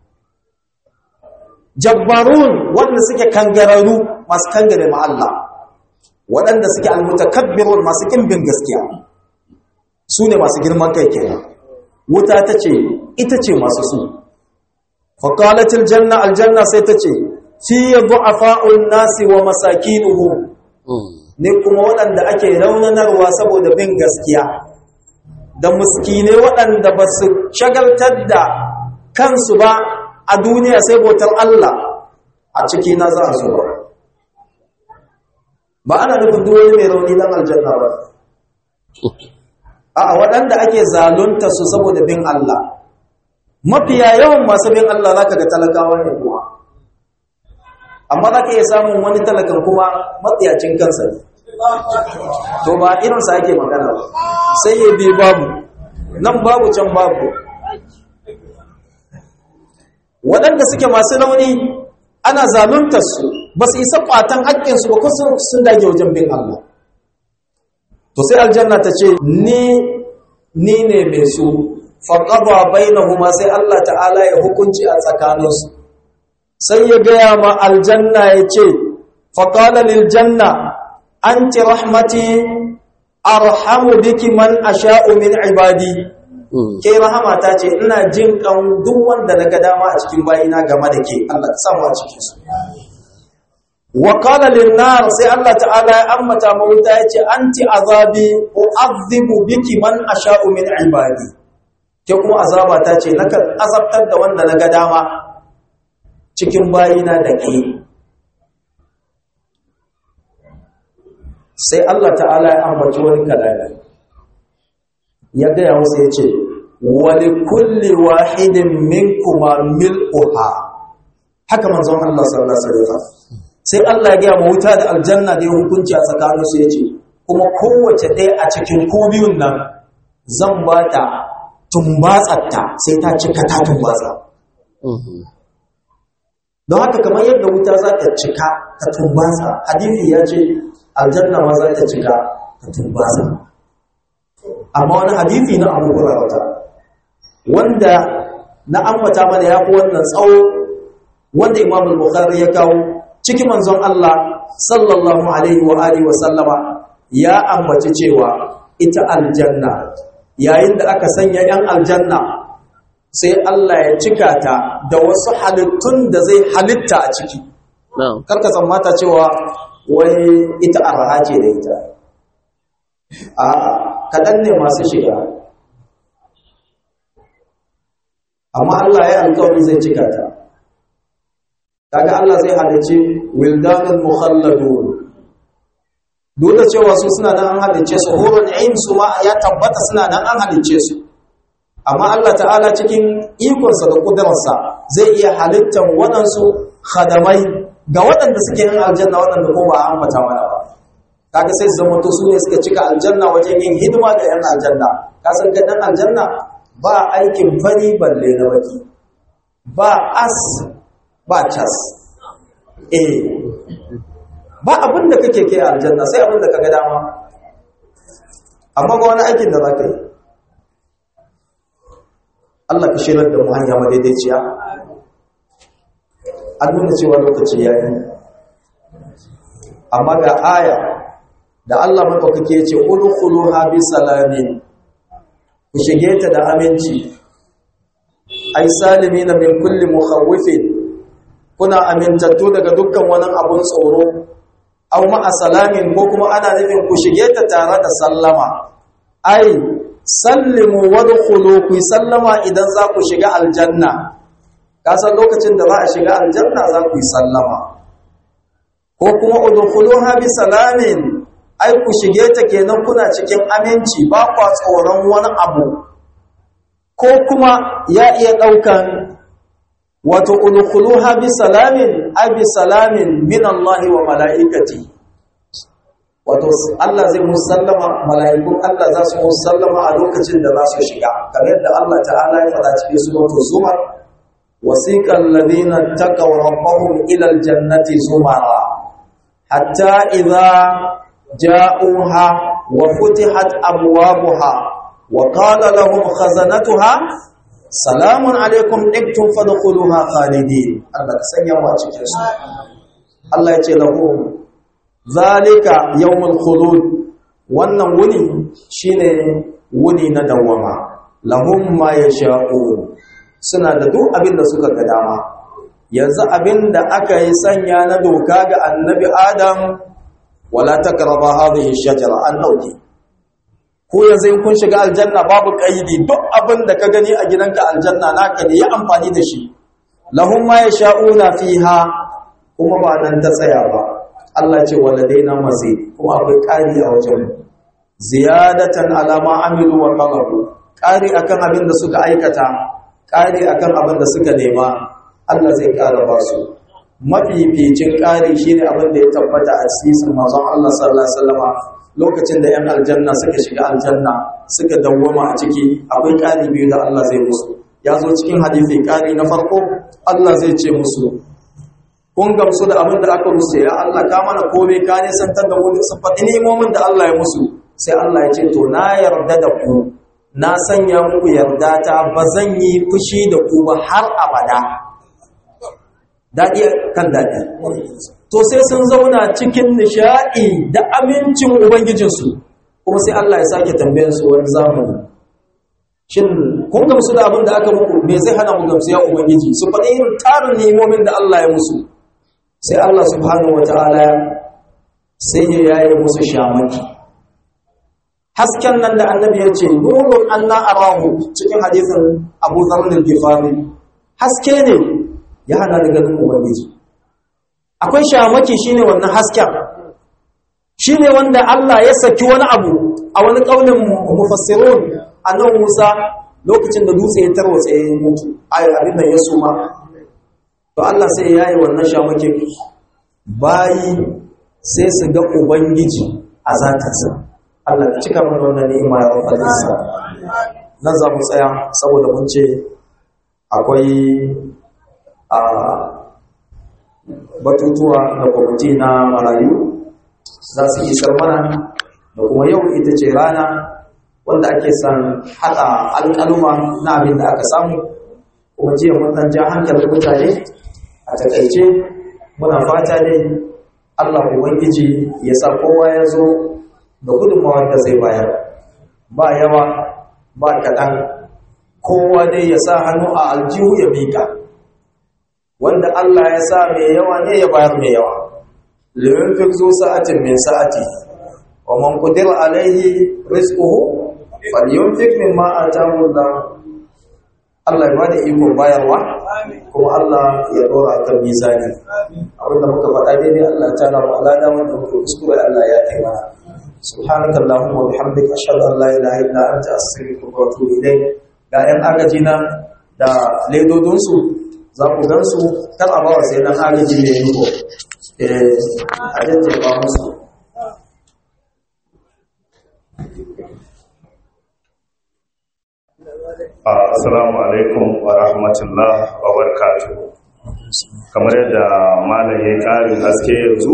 Speaker 2: jabbarun wanda suke kangararru masu kangare ma Allah waɗanda suke almutakabbirun masu ƙimbin gaskiya su ne masu girman kai kenan wuta ta ce ita ce masu su faƙalatil janna aljanna sai ta ce fiye du'afa'un nasi wa masakinuhu ne kuma waɗanda ake raunanarwa saboda bin gaskiya da muskine waɗanda ba su shagaltar da kansu ba a duniya sai bautar Allah a ciki na za a so ba ba ana nufin duwani mai rauni dan aljanna ba a waɗanda ake zalunta su saboda bin Allah mafiya yawan masu bin Allah za ka ga talakawa ne kuma amma za ka iya samun wani talakan kuma matsiyacin kansa ne to ba irinsa ake magana ba sai ya bi babu nan babu can babu waɗanda suke masu rauni ana zaluntar su ba su isa ƙwatan haƙƙinsu ba kusa sun dage wajen bin Allah to sai aljanna ta ce ni ni ne mai su faƙaba bainahuma sai Allah ta'ala ya hukunci a tsakaninsu sai ya gaya ma aljanna ya ce faƙala lil janna anti rahmati arhamu biki man asha'u min ibadi ke rahama ta ce ina jin kan duk wanda na ga dama a cikin bayina game da ke Allah ta samu a cikin su wa qala lin nar sai Allah ta'ala ya ammata mawuta ya ce anti azabi u'adhibu biki man asha'u min ibadi ke kuma azaba ta ce nakan azabtar da wanda na ga dama cikin bayina da ke sai Allah ta'ala ya ambaci wani kalami ya gaya musu ya ce wali kulli wahidin minkuma mil'uha haka manzon Allah sallallahu alaihi wasallam sai Allah ya gaya mu wuta da aljanna da hukunci a tsakaninsu ya ce kuma kowace ɗaya a cikin ko biyun nan zan ba ta tumbatsatta sai ta cika ta tumbatsa don haka kamar yadda wuta za ta cika ta tumbatsa hadithi ya ce aljanna ma za ta cika ta tumbatsa amma wani hadithi na abu wata wanda na ambata mana ya fi wannan tsawo wanda imam al-bukhari ya kawo cikin manzon Allah sallallahu alaihi wa alihi wa sallama ya ambaci cewa ita aljanna yayin da aka sanya yan aljanna sai Allah ya cika ta da wasu halittun da zai halitta a ciki karka mata cewa wai ita arha ce da ita a kaɗan ne masu shiga amma Allah ya alƙawari zai cika ta kaga Allah zai halicci wildanul mukhalladun duk da cewa su suna nan an halicce su hurun ain su ma ya tabbata suna nan an halicce su amma Allah ta'ala cikin ikonsa da kudurarsa zai iya halittan waɗansu khadamai ga waɗanda suke yin aljanna waɗanda ko ba a ambata mana ba kaga sai su zama to su ne suka cika aljanna wajen yin hidima ga yan aljanna ka san ga dan aljanna ba aikin fari balle na baki ba as ba cas eh ba abin da kake kai aljanna sai abin da kaga dama amma ba wani aikin da zaka yi Allah ka shirar da mu hanya madaidaiciya an nuna cewa lokaci ya yi amma ga aya da Allah maɗaukaki ya ce udkhuluha bi salamin ku shige ta da aminci ai salimina min kulli mukhawwifin kuna amintattu daga dukkan wani abun tsoro aw ma'a salamin ko kuma ana nufin ku shige ta tare da sallama ai sallimu wadkhulu ku sallama idan za ku shiga aljanna kasan lokacin da za a shiga aljanna za ku yi sallama ko kuma udkhuluha bi salamin ai ku shige ta kenan kuna cikin aminci ba kwa tsoron wani abu ko kuma ya iya daukan wato udkhuluha bi salamin ai bi salamin min Allah wa malaikati wato Allah zai musallama mala'ikun Allah za su musallama a lokacin da za su shiga kamar yadda Allah ta'ala ya faɗa cikin suratul zumar wasiqal ladina taqaw rabbahum ila aljannati zumara hatta idza ja'uha wa futihat abwabuha wa qala lahum khazanatuha salamun alaikum iktum fadkhuluha khalidin Allah ka sanya mu a cikin su Allah ya ce lahum zalika yawmul khulud wannan wuni shine wuni na dawama lahum ma yasha'un suna da duk abin da suka ga dama yanzu abin da aka yi sanya na doka ga annabi adam wala takraba hadhihi shajara an dauke ko yanzu in kun shiga aljanna babu kaidi duk abin da ka gani a gidanka aljanna naka ne yi amfani da shi lahum ma yasha'una fiha kuma ba nan ta tsaya ba Allah ce waladaina mazid kuma akwai ƙari a wajen ziyadatan alama amilu wa talabu ƙari akan abin da suka aikata ƙari akan abin da suka nema Allah zai ƙara ba su mafificin ƙari shine abin da ya tabbata a cikin manzon Allah sallallahu alaihi wasallama lokacin da 'yan aljanna suka shiga aljanna suka dawwama a ciki akwai ƙari biyu da Allah zai musu ya zo cikin hadisi ƙari na farko Allah zai ce musu kun gamsu da abin da aka musu ya Allah ka mana komai ka ne santar da wani sun faɗi nemomin da Allah ya musu sai Allah ya ce to na yarda da ku na sanya muku yarda ta ba zan yi fushi da ku ba har abada daɗi kan daɗi to sai sun zauna cikin nishaɗi da amincin ubangijinsu kuma sai Allah ya sake tambayan su wani zamani shin kun gamsu da abin da aka muku me zai hana mu gamsu ya ubangiji su faɗi irin tarin nemomin da Allah ya musu sai Allah subhanahu wataala sai ya yaye musu shamaki hasken nan da annabi ya ce nurun anna arahu cikin hadisin Abu Dharr al-Ghifari haske ne ya hana da ganin ubangiji akwai shamaki shine wannan hasken shine wanda Allah ya saki wani abu a wani kaulin mufassirun annabi Musa lokacin da dutse ya tarwatsa ya mutu ayi abin da ya suma to Allah sai ya yi wannan shamakin bayi sai su ga ubangiji a zatarsa Allah ka cika mana wannan ni'ima ya rabbal alamin nan za mu tsaya saboda mun ce akwai a batutuwa da kwamiti na marayu za su isar mana da kuma yau ita ce rana wanda ake son haɗa alƙaluma na abin da aka samu kuma jiya mun ɗan ja hankalin mutane a takaice muna fata dai Allah Ubangiji ya sa kowa ya zo da gudunmawar da zai bayar ba yawa ba kaɗan kowa dai ya sa hannu a aljihu ya mika wanda Allah ya sa mai yawa ne ya bayar mai yawa limin fi zo sa'atin min sa'ati wa man qadira alaihi rizquhu falyunfiq mimma ataahu Allah Allah ya bada iko bayarwa kuma Allah ya dora kan mizani abinda muka faɗa daidai Allah ta na alada wanda muka kuskure Allah ya kai mana سبحانك اللهم وبحمدك اشهد ان لا اله الا انت استغفرك واتوب اليك ga yan agaji na da ledodinsu za ku gansu kan a bawa sai dan agaji mai yiko a jajjefa musu
Speaker 4: Assalamu alaikum wa rahmatullah wa barakatuh. Kamar yadda malam ya ƙarin haske yanzu,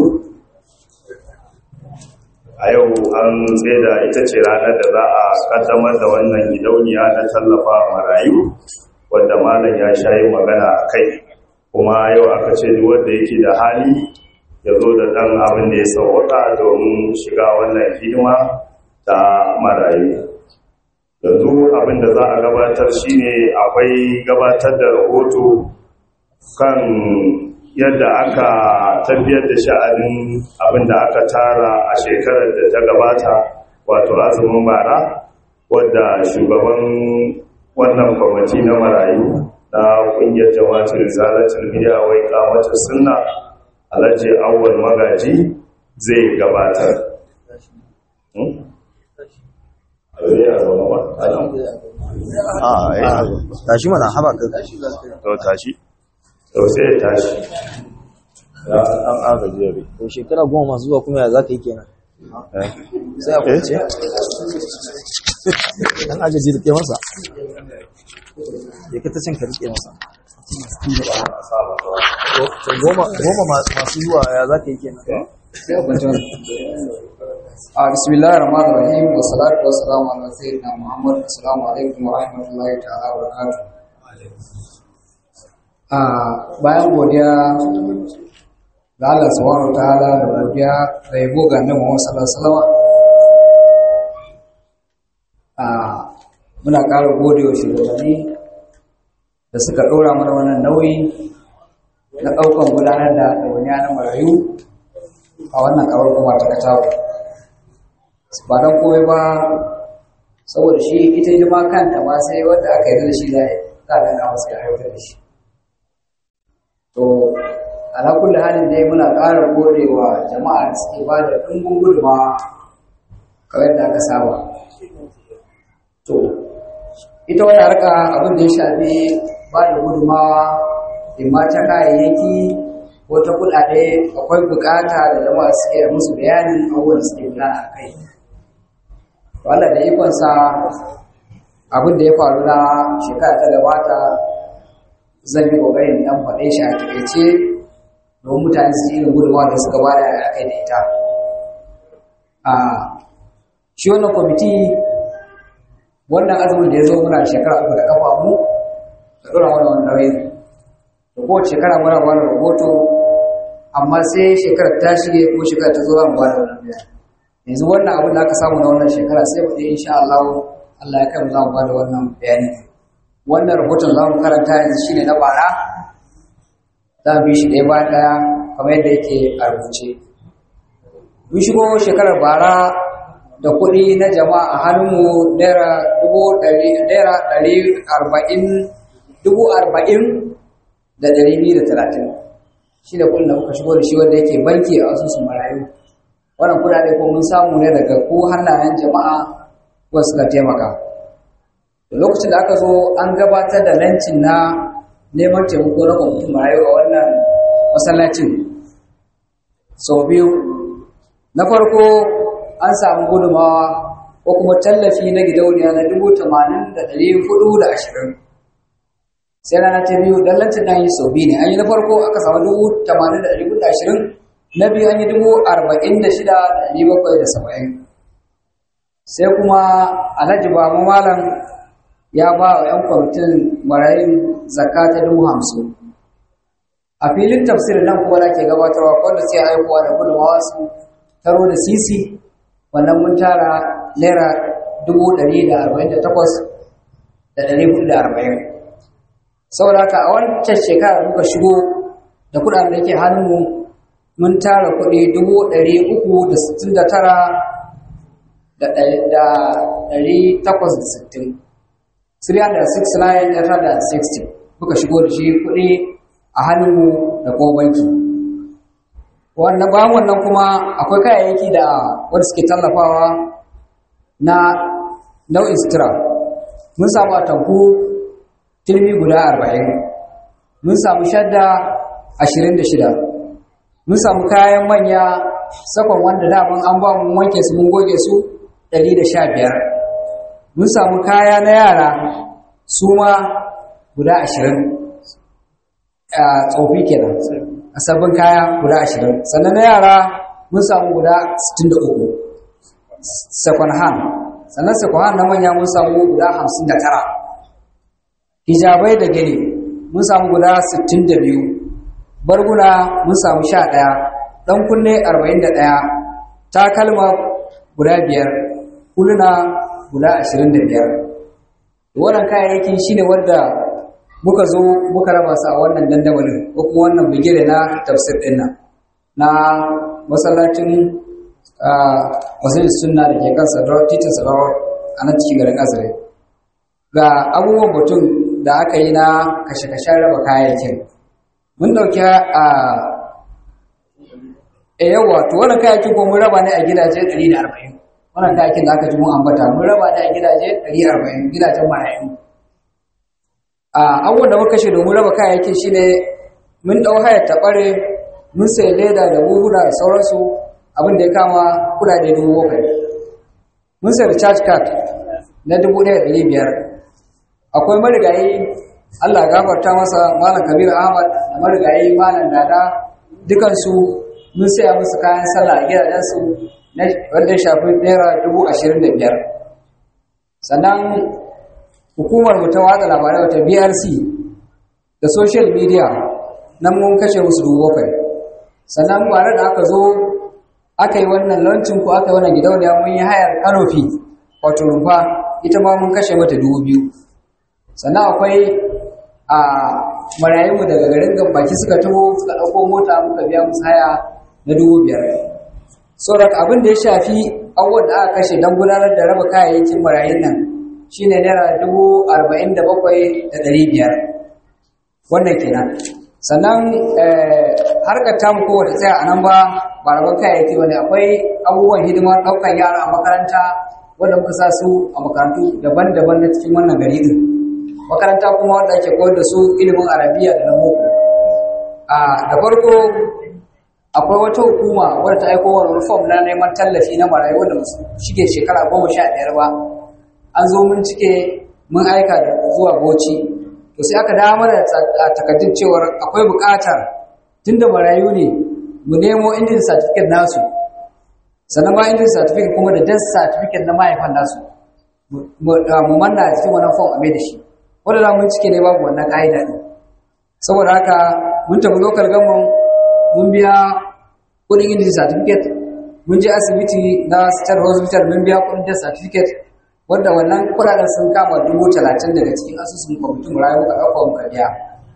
Speaker 4: a yau an da ita ce ranar da za a kaddamar da wannan gidauniya na tallafa marayu wadda malam ya sha yi magana a kai kuma yau aka ce duk wanda yake da hali ya zo da ɗan abin da ya sauwaka domin shiga wannan hidima ta marayu yanzu abin da za a gabatar shine akwai gabatar da rahoto kan yadda aka tafiyar da sha'anin abin da aka tara a shekarar da ta gabata wato azumin bara wadda shugaban wannan kwamiti na marayu na kungiyar jama'atul rizalatul biya wai kamatar sunna alhaji awwal magaji zai gabatar
Speaker 5: tashi mana haba ka
Speaker 4: to tashi to sai ya tashi ya an agaji yabe
Speaker 5: to shekara goma masu zuwa kuma ya za ka yi kenan sai a kwance an agaji rike masa ya ka ta cin ka rike masa to goma goma masu zuwa ya za ka yi kenan
Speaker 6: sai a kwance a bismillahir rahmanir rahim wa salatu wa salamu ala sayyidina muhammad assalamu alaikum wa rahmatullahi ta'ala wa barakatuh a bayan godiya ga Allah subhanahu wa ta'ala da godiya da yabo ga annabi Muhammad sallallahu alaihi wasallam a muna ƙara gode wa shugabanni da suka ɗora mana wannan nauyi na ɗaukan gudanar da ɗawainiya na marayu a wannan kawar kuma ta katawa ba don komai ba saboda shi ita yi ma kanta ma sai wanda aka yi da shi za a ɗan masu ya aiwatar da shi to alakulli halin dai muna ƙara gode wa jama'a da suke ba da ɗumbin guduma kawai da aka saba to ita wani harka abin da ya shafi ba da gudumawa in ma ta kayayyaki ko ta kuɗaɗe akwai bukata da jama'a suke musu bayanin abubuwan da suke gudana a kai wanda da ikonsa abin da ya faru na shekara ta gabata zan yi ƙoƙarin ɗan faɗe shi a takaice don mutane su irin gudunmawa da suka bada a kai da ita a shi wannan kwamiti wannan azumin da ya zo muna shekara uku da kafa mu da ɗora wani wani nauyi da kowace shekara muna ba da rahoto amma sai shekarar ta shige ko shekarar ta zo za mu ba da wannan biya yanzu wannan abin da aka samu na wannan shekara sai mu ɗaya insha Allah Allah ya kai mu za mu ba da wannan bayani wannan rahoton za mu karanta yanzu shine na bara za mu bi shi ɗaya ba ɗaya kamar yadda yake a rubuce mun shigo shekarar bara da kuɗi na jama'a a hannunmu naira dubu ɗari naira ɗari arba'in dubu arba'in da ɗari biyu da talatin shi da kuɗin da muka shigo da shi wanda yake banki a asusun marayu wannan kudade ko mun samu ne daga ko hannayen jama'a ko suka taimaka da lokacin da aka zo an gabatar da lancin na neman taimako na kwamitin marayu a wannan masallacin sau biyu na farko an samu gudumawa ko kuma tallafi na gidauniya na dubu tamanin da ɗari hudu da ashirin sai rana ta biyu don lancin nan yi sau biyu ne an yi na farko aka samu dubu tamanin da ɗari hudu da ashirin na biyu an yi dubu arba'in da shida da ɗari bakwai da saba'in sai kuma alhaji ba malam ya ba wa 'yan kwamitin marayun zakka ta dubu hamsin a filin tafsir nan kuma da ke gabatarwa wanda sai aikowa da gudunmawa su taro da sisi wannan mun tara naira dubu ɗari da arba'in da takwas da ɗari hudu da arba'in saboda haka a wancan shekara muka shigo da kuɗaɗen da ke hannunmu mun tara kuɗi dubu ɗari uku da sittin da tara da ɗari takwas da sittin 369 muka shigo da shi kuɗi a hannunmu da kuma banki wannan bayan wannan kuma akwai kayayyaki da wanda suke tallafawa na nau'in sutura mun samu atamfu turmi guda arba'in mun samu shadda ashirin da shida mun samu kayan manya sakon wanda daman an ba mu wanke su mun goge su ɗari da sha biyar mun samu kaya na yara su ma guda ashirin a tsofi kenan a sabbin kaya guda ashirin sannan na yara mun samu guda sittin da uku second hand sannan second hand na manya mun samu guda hamsin da tara hijabai da gini mun samu guda sittin da biyu barguna mun samu sha ɗaya ɗan kunne arba'in da ɗaya takalma guda biyar huluna guda ashirin da biyar wannan kayayyakin shine wanda muka zo muka raba su a wannan dandamalin ko kuma wannan bigire na tafsir ɗin nan na masallacin masjid sunna da ke kan sadar titin sadar a nan cikin garin azare ga abubuwan mutum da aka yi na kashe-kashen raba kayayyakin mun ɗauki a e yawa to wannan kayayyakin ko mun raba ne a gidaje 140 wannan kayayyakin da aka ji mun ambata mun raba ne a gidaje 140 gidajen marayu a abubuwan da muka kashe domin raba kayayyakin shine mun ɗau hayar taɓare mun sai leda da buhuna da sauransu abin da ya kama kudade dubu bakwai mun sai recharge card na dubu ɗaya ɗari biyar akwai marigayi allah gafarta masa malam kabir ahmad da marigayi malam dada dukansu mun saya musu kayan sallah a gidajensu wanda ya shafi naira dubu ashirin da biyar sannan hukumar mu ta watsa labarai wata brc da social media nan mun kashe musu dubu bakwai sannan bare da aka zo aka yi wannan lancin ko aka yi wannan gidauniya mun yi hayar kanofi wato rumfa ita ma mun kashe mata dubu biyu sannan akwai a marayunmu daga garin gambaki suka taho suka ɗauko mota muka biya musu haya na dubu biyar sauran abin da ya shafi abubuwan da aka kashe don gudanar da raba kayayyakin marayun nan shine naira dubu arba'in da bakwai da ɗari biyar wannan kenan sannan harkar tamu kowace tsaya a nan ba ba rabon kayayyaki wani akwai abubuwan hidimar ɗaukar yara a makaranta wanda muka sa su a makarantu daban-daban na cikin wannan gari din makaranta kuma wanda ake koyar da su ilimin arabiya da na boko a da farko akwai wata hukuma wadda ta aiko wani reform na neman tallafi na marayu wanda shige shekara goma sha biyar ba an zo mun cike mun aika da zuwa boci to sai aka dawo mana da takaddun cewar akwai buƙatar tunda marayu ne mu nemo indin certificate nasu sannan ba indin certificate kuma da death certificate na mahaifan nasu mu manna a cikin wannan form a mai da shi wanda da mun cike ne babu wannan ka'ida ne saboda haka mun tafi local government mun biya kudin indin certificate mun je asibiti na state hospital mun biya kudin death certificate wanda wannan kudaden sun kama dubu talatin daga cikin asusun kwamitin rayu muka ɗauka muka biya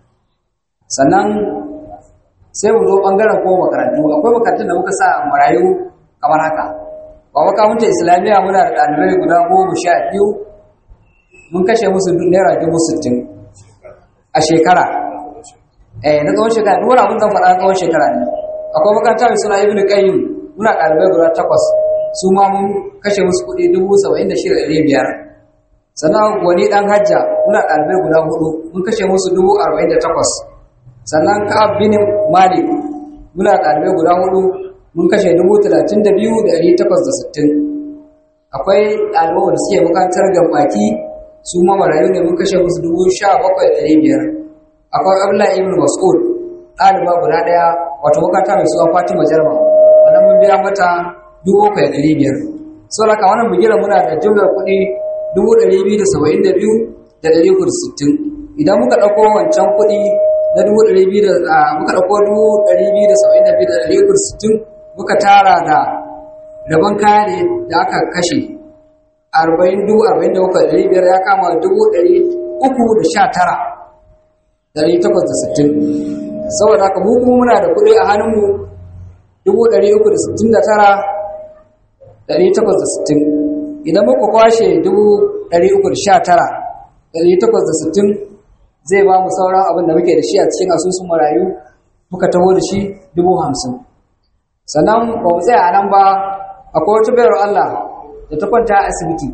Speaker 6: sannan sai mu zo ɓangaren ko makarantu akwai makarantun da muka sa marayu kamar haka ba makamunta islamiyya muna da ɗalibai guda goma sha biyu mun kashe musu naira dubu sittin a shekara eh na tsawon shekara duk wani abin zan faɗa tsawon shekara ne akwai makaranta mai suna ibnu qayyim muna ɗalibai guda takwas su ma mun kashe musu kuɗi dubu saba'in da shida ɗari biyar sannan wani ɗan hajja muna ɗalibai guda hudu mun kashe musu dubu arba'in da takwas sannan ka'ab bin malik muna ɗalibai guda hudu mun kashe dubu talatin da biyu da ɗari takwas da sittin akwai ɗalibai wanda suke makarantar gambaki su ma marayu ne mun kashe musu dubu sha bakwai da ɗari biyar akwai abdullahi ibn mas'ud ɗaliba guda ɗaya wato makaranta mai suna fatima jarma wannan mun biya mata dubu bakwai da ɗari biyar saboda haka wannan bugira muna da jumlar kuɗi dubu ɗari biyu da saba'in da biyu da ɗari uku da sittin idan muka ɗauko wancan kuɗi na dubu ɗari biyu da muka ɗauko dubu ɗari biyu da saba'in da biyu da ɗari uku da sittin muka tara da rabon kaya ne da aka kashe arba'in dubu arba'in da bakwai ɗari biyar ya kama dubu ɗari uku da sha tara ɗari takwas da sittin saboda haka mu kuma muna da kuɗi a hannunmu dubu ɗari uku da sittin da tara ɗari takwas da sittin idan muka kwashe dubu ɗari uku da sha tara ɗari takwas da sittin zai ba mu sauran abin da muke da shi a cikin asusun marayu muka taho da shi dubu hamsin sannan ba mu tsaya a nan ba akwai wata bayar Allah da ta kwanta a asibiti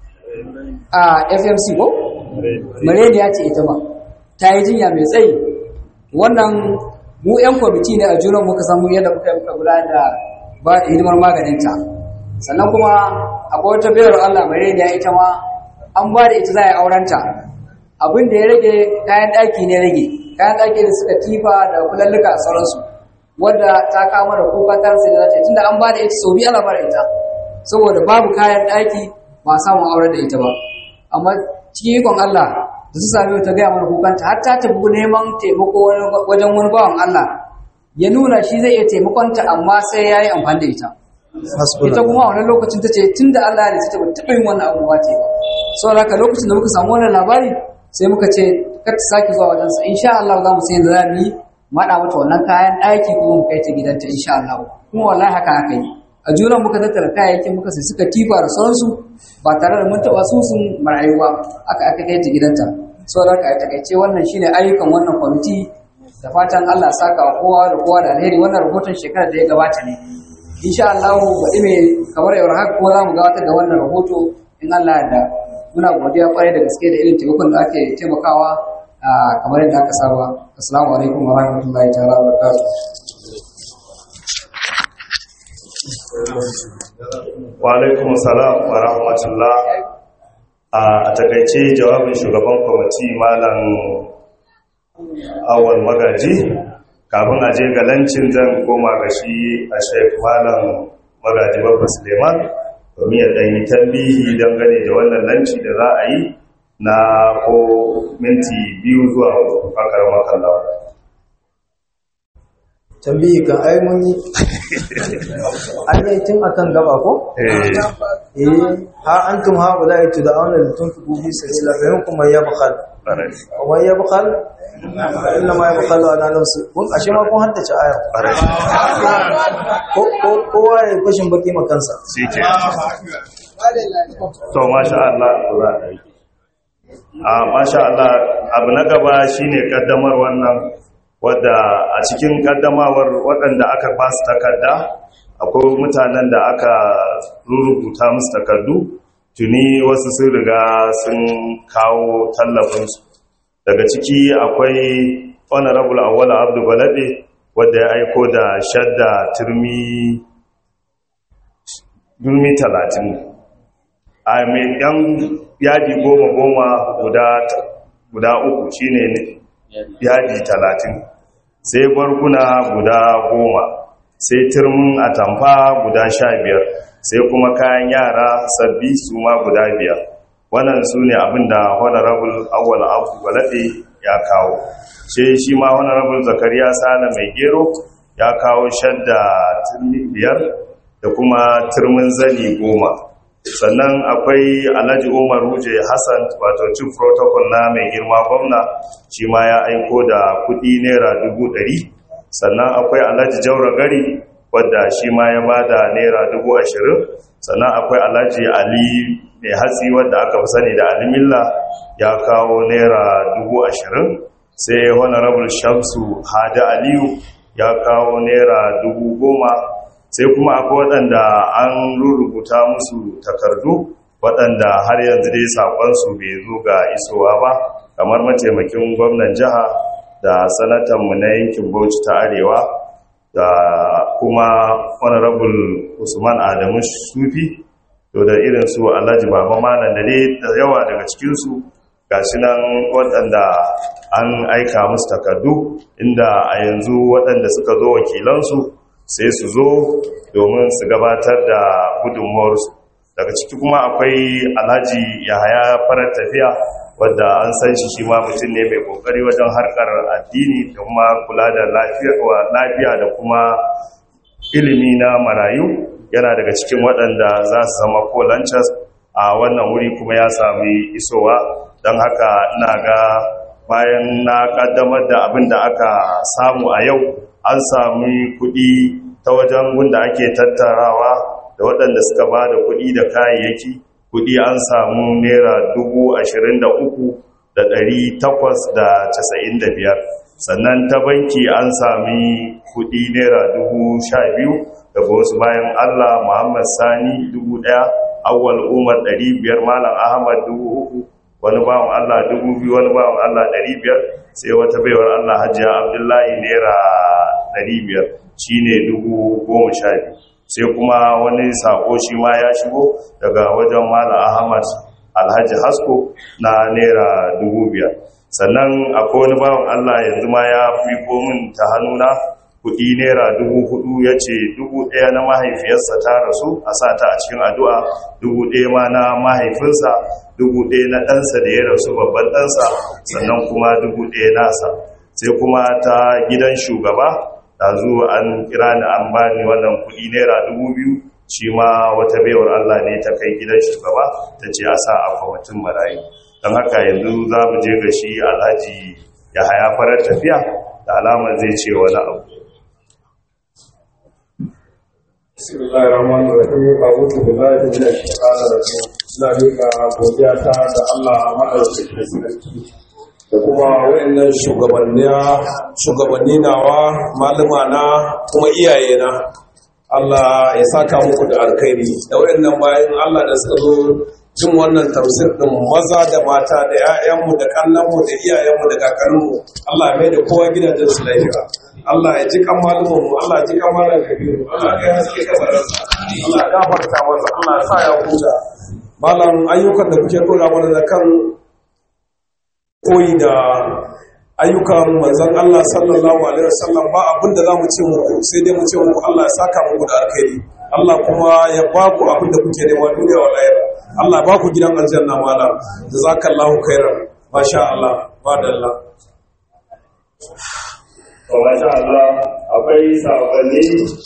Speaker 6: a fmc ko? mareniya ce ita ma ta yi jinya mai tsayi wannan mu 'yan kwamiti ne a junan muka samu yadda muka yi muka gudanar da ba hidimar maganinta sannan kuma akwai wata bayar Allah mareniya ita ma an ba da ita za a yi aurenta abin da ya rage kayan ɗaki ne rage kayan ɗaki da suka tifa da kulalluka a sauransu wadda ta kama da kuka ta sai da ta tunda an ba da ita sau biyu ana bara ita saboda babu kayan ɗaki ba a samun auren da ita ba amma cikin ikon Allah da su sami ta gaya mana kukanta har ta tafi neman taimako wajen wani bawan Allah ya nuna shi zai iya taimakonta amma sai ya yi amfani da ita ita kuma a wannan lokacin ta ce tun da Allah ya ta taɓa yin wannan abubuwa ce ba saboda haka lokacin da muka samu wannan labari sai muka ce kar ta sake zuwa wajensa insha Allah za mu sai da za mu yi maɗa mata wannan kayan ɗaki kuma mu kai ta gidanta insha Allah kuma wallahi haka aka yi a junan muka tattara kayayyakin muka sai suka tifa da sauransu ba tare da mun taɓa su sun marayu ba aka aka kai ta gidanta saboda haka a takaice wannan shine ayyukan wannan kwamiti da fatan Allah saka wa kowa da kowa da alheri wannan rahoton shekarar da ya gabata ne insha Allah baɗi mai kamar yau haka ko za mu gabatar da wannan rahoto in Allah ya da muna godiya kwarai da gaske da irin taimakon da ake taimakawa kamar yadda aka saba assalamu alaikum wa rahmatullahi ta'ala wa barakatuh
Speaker 4: wa alaikum salam wa rahmatullah a takaice jawabin shugaban kwamiti malam awal magaji kafin a je ga lancin zan koma ga shi a shaif malam magaji babba suleiman domin ya ɗanyi tambihi dangane da wannan lanci da za a yi na ko minti biyu zuwa fakar makalla
Speaker 2: tambayi kan ai mun yi an yi tun akan gaba ko eh ha antum ha wala itu da auna da tun fi bi sabila fa yankum man yabkhal wa yabkhal inna ma yabkhal ala nafsi kun ashe ma kun haddace aya ko ko kowa ya kushin baki makansa
Speaker 4: shi ke to masha Allah za a yi a masha Allah abu na gaba shine kaddamar wannan wadda a cikin kaddamawar waɗanda aka ba su takarda akwai mutanen da aka rubuta musu takardu tuni wasu sun riga sun kawo tallafinsu daga ciki akwai honorable awwala abdu balade wadda ya aiko da shadda turmi turmi talatin a mai yan yadi goma goma guda uku shine yadi talatin sai barguna guda goma sai turmin atamfa guda sha biyar sai kuma kayan yara sabbi su ma guda biyar wannan su ne abinda honorable awwal abu balade ya kawo sai shi ma honorable zakariya sala mai gero ya kawo shadda turmi biyar da kuma turmin zani goma sannan akwai alhaji umar ruje hassan wato chief protocol na mai girma gwamna shi ma ya aiko da kudi naira dubu ɗari sannan akwai alhaji jaura gari wadda shi ma ya bada naira dubu ashirin sannan akwai alhaji ali mai hatsi wadda aka fi sani da alimilla ya kawo naira dubu ashirin sai honorable shamsu hada aliyu ya kawo naira dubu goma sai kuma akwai waɗanda an rubuta musu takardu waɗanda har yanzu dai saƙonsu bai zo ga isowa ba kamar mataimakin gwamnan jiha da sanatanmu na yankin bauchi ta arewa da kuma honorable usman adamu sufi to da irin su alhaji baba malam da dai da yawa daga cikinsu ga shi nan waɗanda an aika musu takardu inda a yanzu waɗanda suka zo wakilansu sai su zo domin su gabatar da gudunmuwarsu daga ciki kuma akwai alhaji yahaya farar tafiya wadda an san shi shi ma mutum ne mai kokari wajen harkar addini da kuma kula da lafiya da kuma ilimi na marayu yana daga cikin waɗanda za su zama ko lanchas a wannan wuri kuma ya sami isowa don haka na ga bayan na kaddamar da abin da aka samu a yau an sami kuɗi ta wajen gunda ake tattarawa da waɗanda suka ba da kuɗi da kayayyaki kuɗi an samu naira dubu ashirin da uku da ɗari takwas da casa'in da biyar sannan ta banki an sami kuɗi naira dubu sha biyu daga wasu bayan allah muhammad sani dubu ɗaya awwal umar ɗari biyar malam ahmad dubu uku wani bawan Allah dubu biyu wani bawan Allah ɗari biyar sai wata baiwar Allah hajiya abdullahi naira ɗari biyar shi ne dubu goma sha biyu sai kuma wani sako shi ma ya shigo daga wajen mala ahmad alhaji hasko na naira dubu biyar sannan akwai wani bawan Allah yanzu ma ya fi min ta hannuna kudi naira dubu hudu ya ce dubu daya na mahaifiyarsa ta rasu a sa ta a cikin addu'a dubu daya ma na mahaifinsa dubu daya na ɗansa da ya rasu babban ɗansa sannan kuma dubu daya nasa sai kuma ta gidan shugaba da zuwa an kira ni an bani wannan kudi naira dubu biyu shi ma wata baiwar Allah ne ta kai gidan shugaba ta ce a sa a kwamitin marayu don haka yanzu za mu je ga shi alhaji ya haya farar tafiya da alamar zai ce wani abu
Speaker 1: بسم الله الرحمن الرحيم أعوذ بالله من الشيطان الرجيم ina miƙa godiya ta da Allah maɗaukakin sarki da kuma wayannan shugabanni nawa malama na kuma iyaye na Allah ya saka muku da alkhairi da wayannan bayan Allah da suka zo jin wannan tafsir din maza da mata da 'ya'yanmu da kannanmu da iyayenmu da kakanninmu Allah mai da kowa gidajen su lafiya Allah ya ji kan malumanmu Allah ya ji kan malam kabiru Allah ya haske kasararsa Allah ya gafarta masa Allah ya sa ya huta malam ayyukan da kuke dora mana da kan koyi da ayyukan manzon Allah sallallahu alaihi wasallam ba abin da zamu ce muku sai dai mu ce muku Allah ya saka muku da alkhairi Allah kuma ya ba ku abin da kuke nema duniya wa lahira Allah ba ku gidan aljanna malam jazakallahu khairan masha Allah madalla
Speaker 4: to masha Allah akwai sakonni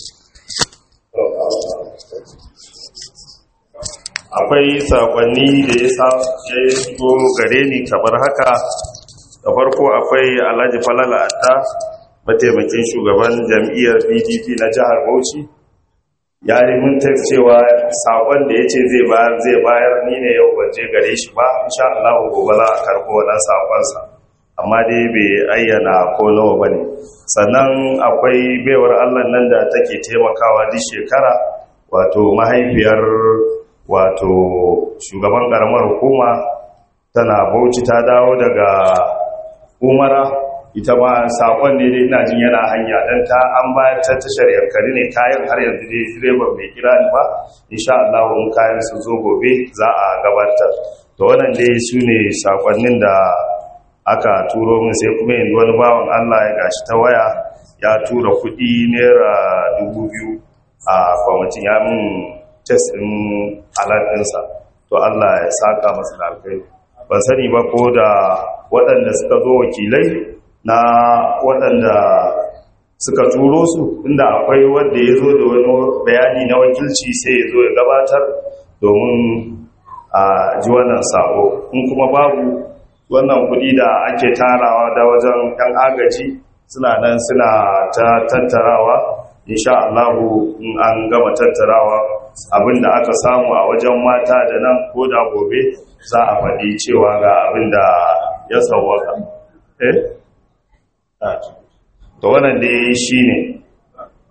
Speaker 4: akwai sakonni da ya sa ya shigo gare ni kamar haka da farko akwai Alhaji Falala Atta mataimakin shugaban jam'iyyar PDP na jihar Bauchi ya yi mun cewa sakon da ya ce zai bayar zai bayar ni ne yau ban je gare shi ba insha Allah gobe za a karbo wannan sakonsa amma dai bai ayyana ko nawa bane sannan akwai baiwar Allah nan da take taimakawa duk shekara wato mahaifiyar wato shugaban karamar hukuma tana Bauchi ta dawo daga Umara ita ma sakon ne dai ina jin yana hanya dan ta an bayar ta tashar yankari ne kayan har yanzu dai direban bai kira ni ba insha Allah in kayan su zo gobe za a gabatar to wannan dai su ne sakonnin da aka turo min sai kuma yanzu wani bawan Allah ya gashi ta waya ya tura kuɗi naira dubu biyu a kwamitin ya min test ɗin alaɗinsa to Allah ya saka masa da alkai ban sani ba ko da waɗanda suka zo wakilai na waɗanda suka turo su inda akwai wanda ya zo da wani bayani na wakilci sai ya zo ya gabatar domin a ji wannan sako in kuma babu wannan kudi da ake tarawa da wajen yan agaji suna nan suna ta tattarawa insha Allah in an gama tattarawa abinda aka samu a wajen mata da nan ko da gobe za a faɗi cewa ga abinda ya sauwaka eh to wannan dai shine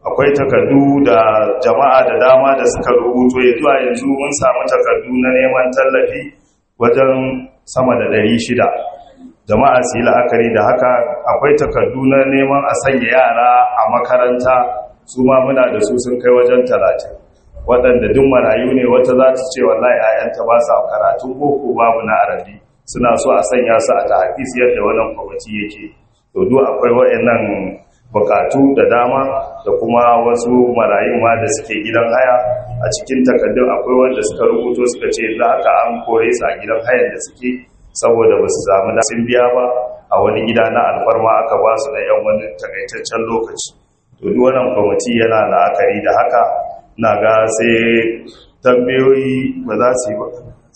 Speaker 4: akwai takardu da jama'a da dama da suka rubuto ya zuwa yanzu mun samu takardu na neman tallafi wajen sama da ɗari shida. jama'a su yi la'akari da haka akwai takardu na neman a sanya yara a makaranta su ma muna da su sun kai wajen talatin waɗanda duk marayu ne wata za ta ce wallahi ayanta ba sa karatun boko babu na arabi suna so a sanya su a tahafis yadda wannan kwamiti yake to duk akwai waɗannan bukatu da dama da kuma wasu marayun ma da suke gidan haya a cikin takardun akwai wanda suka rubuto suka ce za ka an kore su a gidan hayan da suke saboda ba su samu da sun biya ba a wani gida na alfarma aka ba su na yan wani takaitaccen lokaci to duk wannan kwamiti yana la'akari da haka na ga sai tambayoyi ba za su yi ba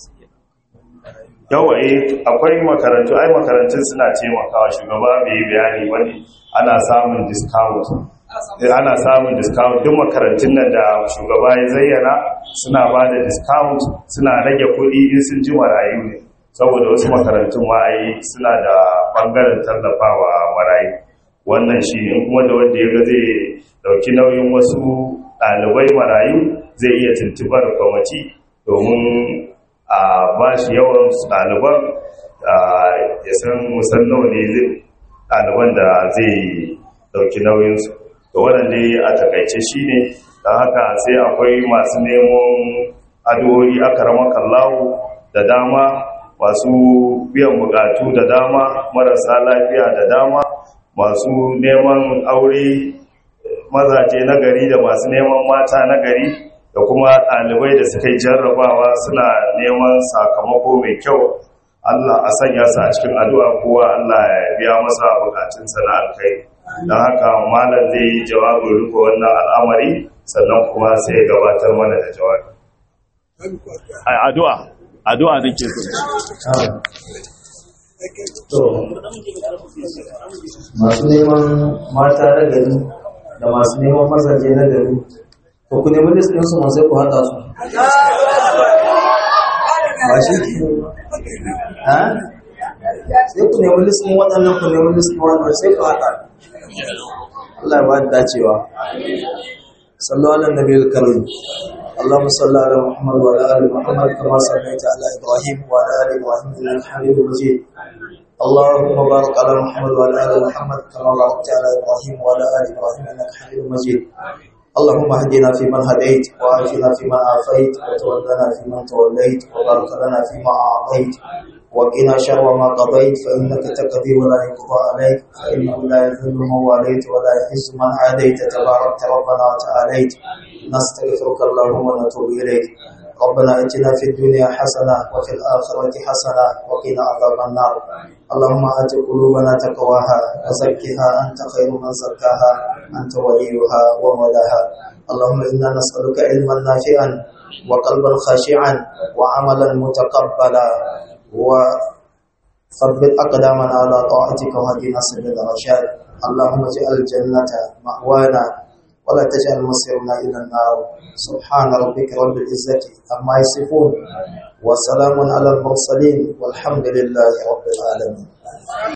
Speaker 4: yawa eh akwai makarantu ai makarantun suna taimakawa shugaba bai yi bayani wani ana samun discount ana samun discount duk makarantun nan da shugaba ya zayyana suna ba da discount suna rage kuɗi in sun ji marayu ne saboda wasu makarantun ma ai suna da bangaren tallafawa marayu wannan shi ne kuma da wanda ya ga zai dauki nauyin wasu ɗalibai marayu zai iya tuntubar kwamati domin a ba shi yawan ɗaliban ya san musan nawa ne ɗaliban da zai dauki nauyinsu da waɗanda a takaice shi ne don haka sai akwai masu neman addu'o'i aka rama kallawo da dama masu biyan bukatu da dama marasa lafiya da dama masu neman aure mazaje na gari da masu neman mata na gari da kuma ɗalibai da suka yi jarrabawa suna neman sakamako mai kyau Allah a sanya su a cikin addu'a kowa Allah ya biya masa bukatunsa na alkai don haka malam zai yi jawabin rufe wannan al'amari sannan kuma sai ya gabatar mana da jawabi addu'a addu'a nake
Speaker 2: to masu neman mata na gari da masu neman mazaje na gari ko ku nemi list ɗinsu ma sai ku haɗa su ba shi ke ha sai ku nemi list ɗin waɗannan ku nemi list ɗin waɗannan sai ku haɗa Allah ya ba da dacewa sallu ala nabiyil karim اللهم صل على محمد وعلى ال محمد كما صليت على ابراهيم وعلى ال ابراهيم انك حميد مجيد اللهم بارك على محمد وعلى ال محمد كما باركت على ابراهيم وعلى ال ابراهيم انك حميد مجيد اللهم اهدنا فيمن هديت وعافنا فيمن عافيت وتولنا فيمن توليت وبارك لنا فيما اعطيت وقنا شر ما قضيت فانك تقضي ولا يقضى عليك فانه لا يذل من واليت ولا يعز من عاديت تباركت ربنا وتعاليت نستغفرك اللهم ونتوب اليك ربنا اتنا في الدنيا حسنه وفي الاخره حسنه وقنا عذاب النار اللهم ات قلوبنا تقواها وزكها انت خير من زكاها انت وليها ومولاها اللهم انا نسالك علما نافعا وقلبا خاشعا وعملا متقبلا وثبت اقدامنا على طاعتك وهدنا سبيل الرشاد اللهم اجعل الجنه مأوانا ولا تجعل مصيرنا إلى النار سبحان ربك رب العزة عما يصفون وسلام على المرسلين والحمد لله رب العالمين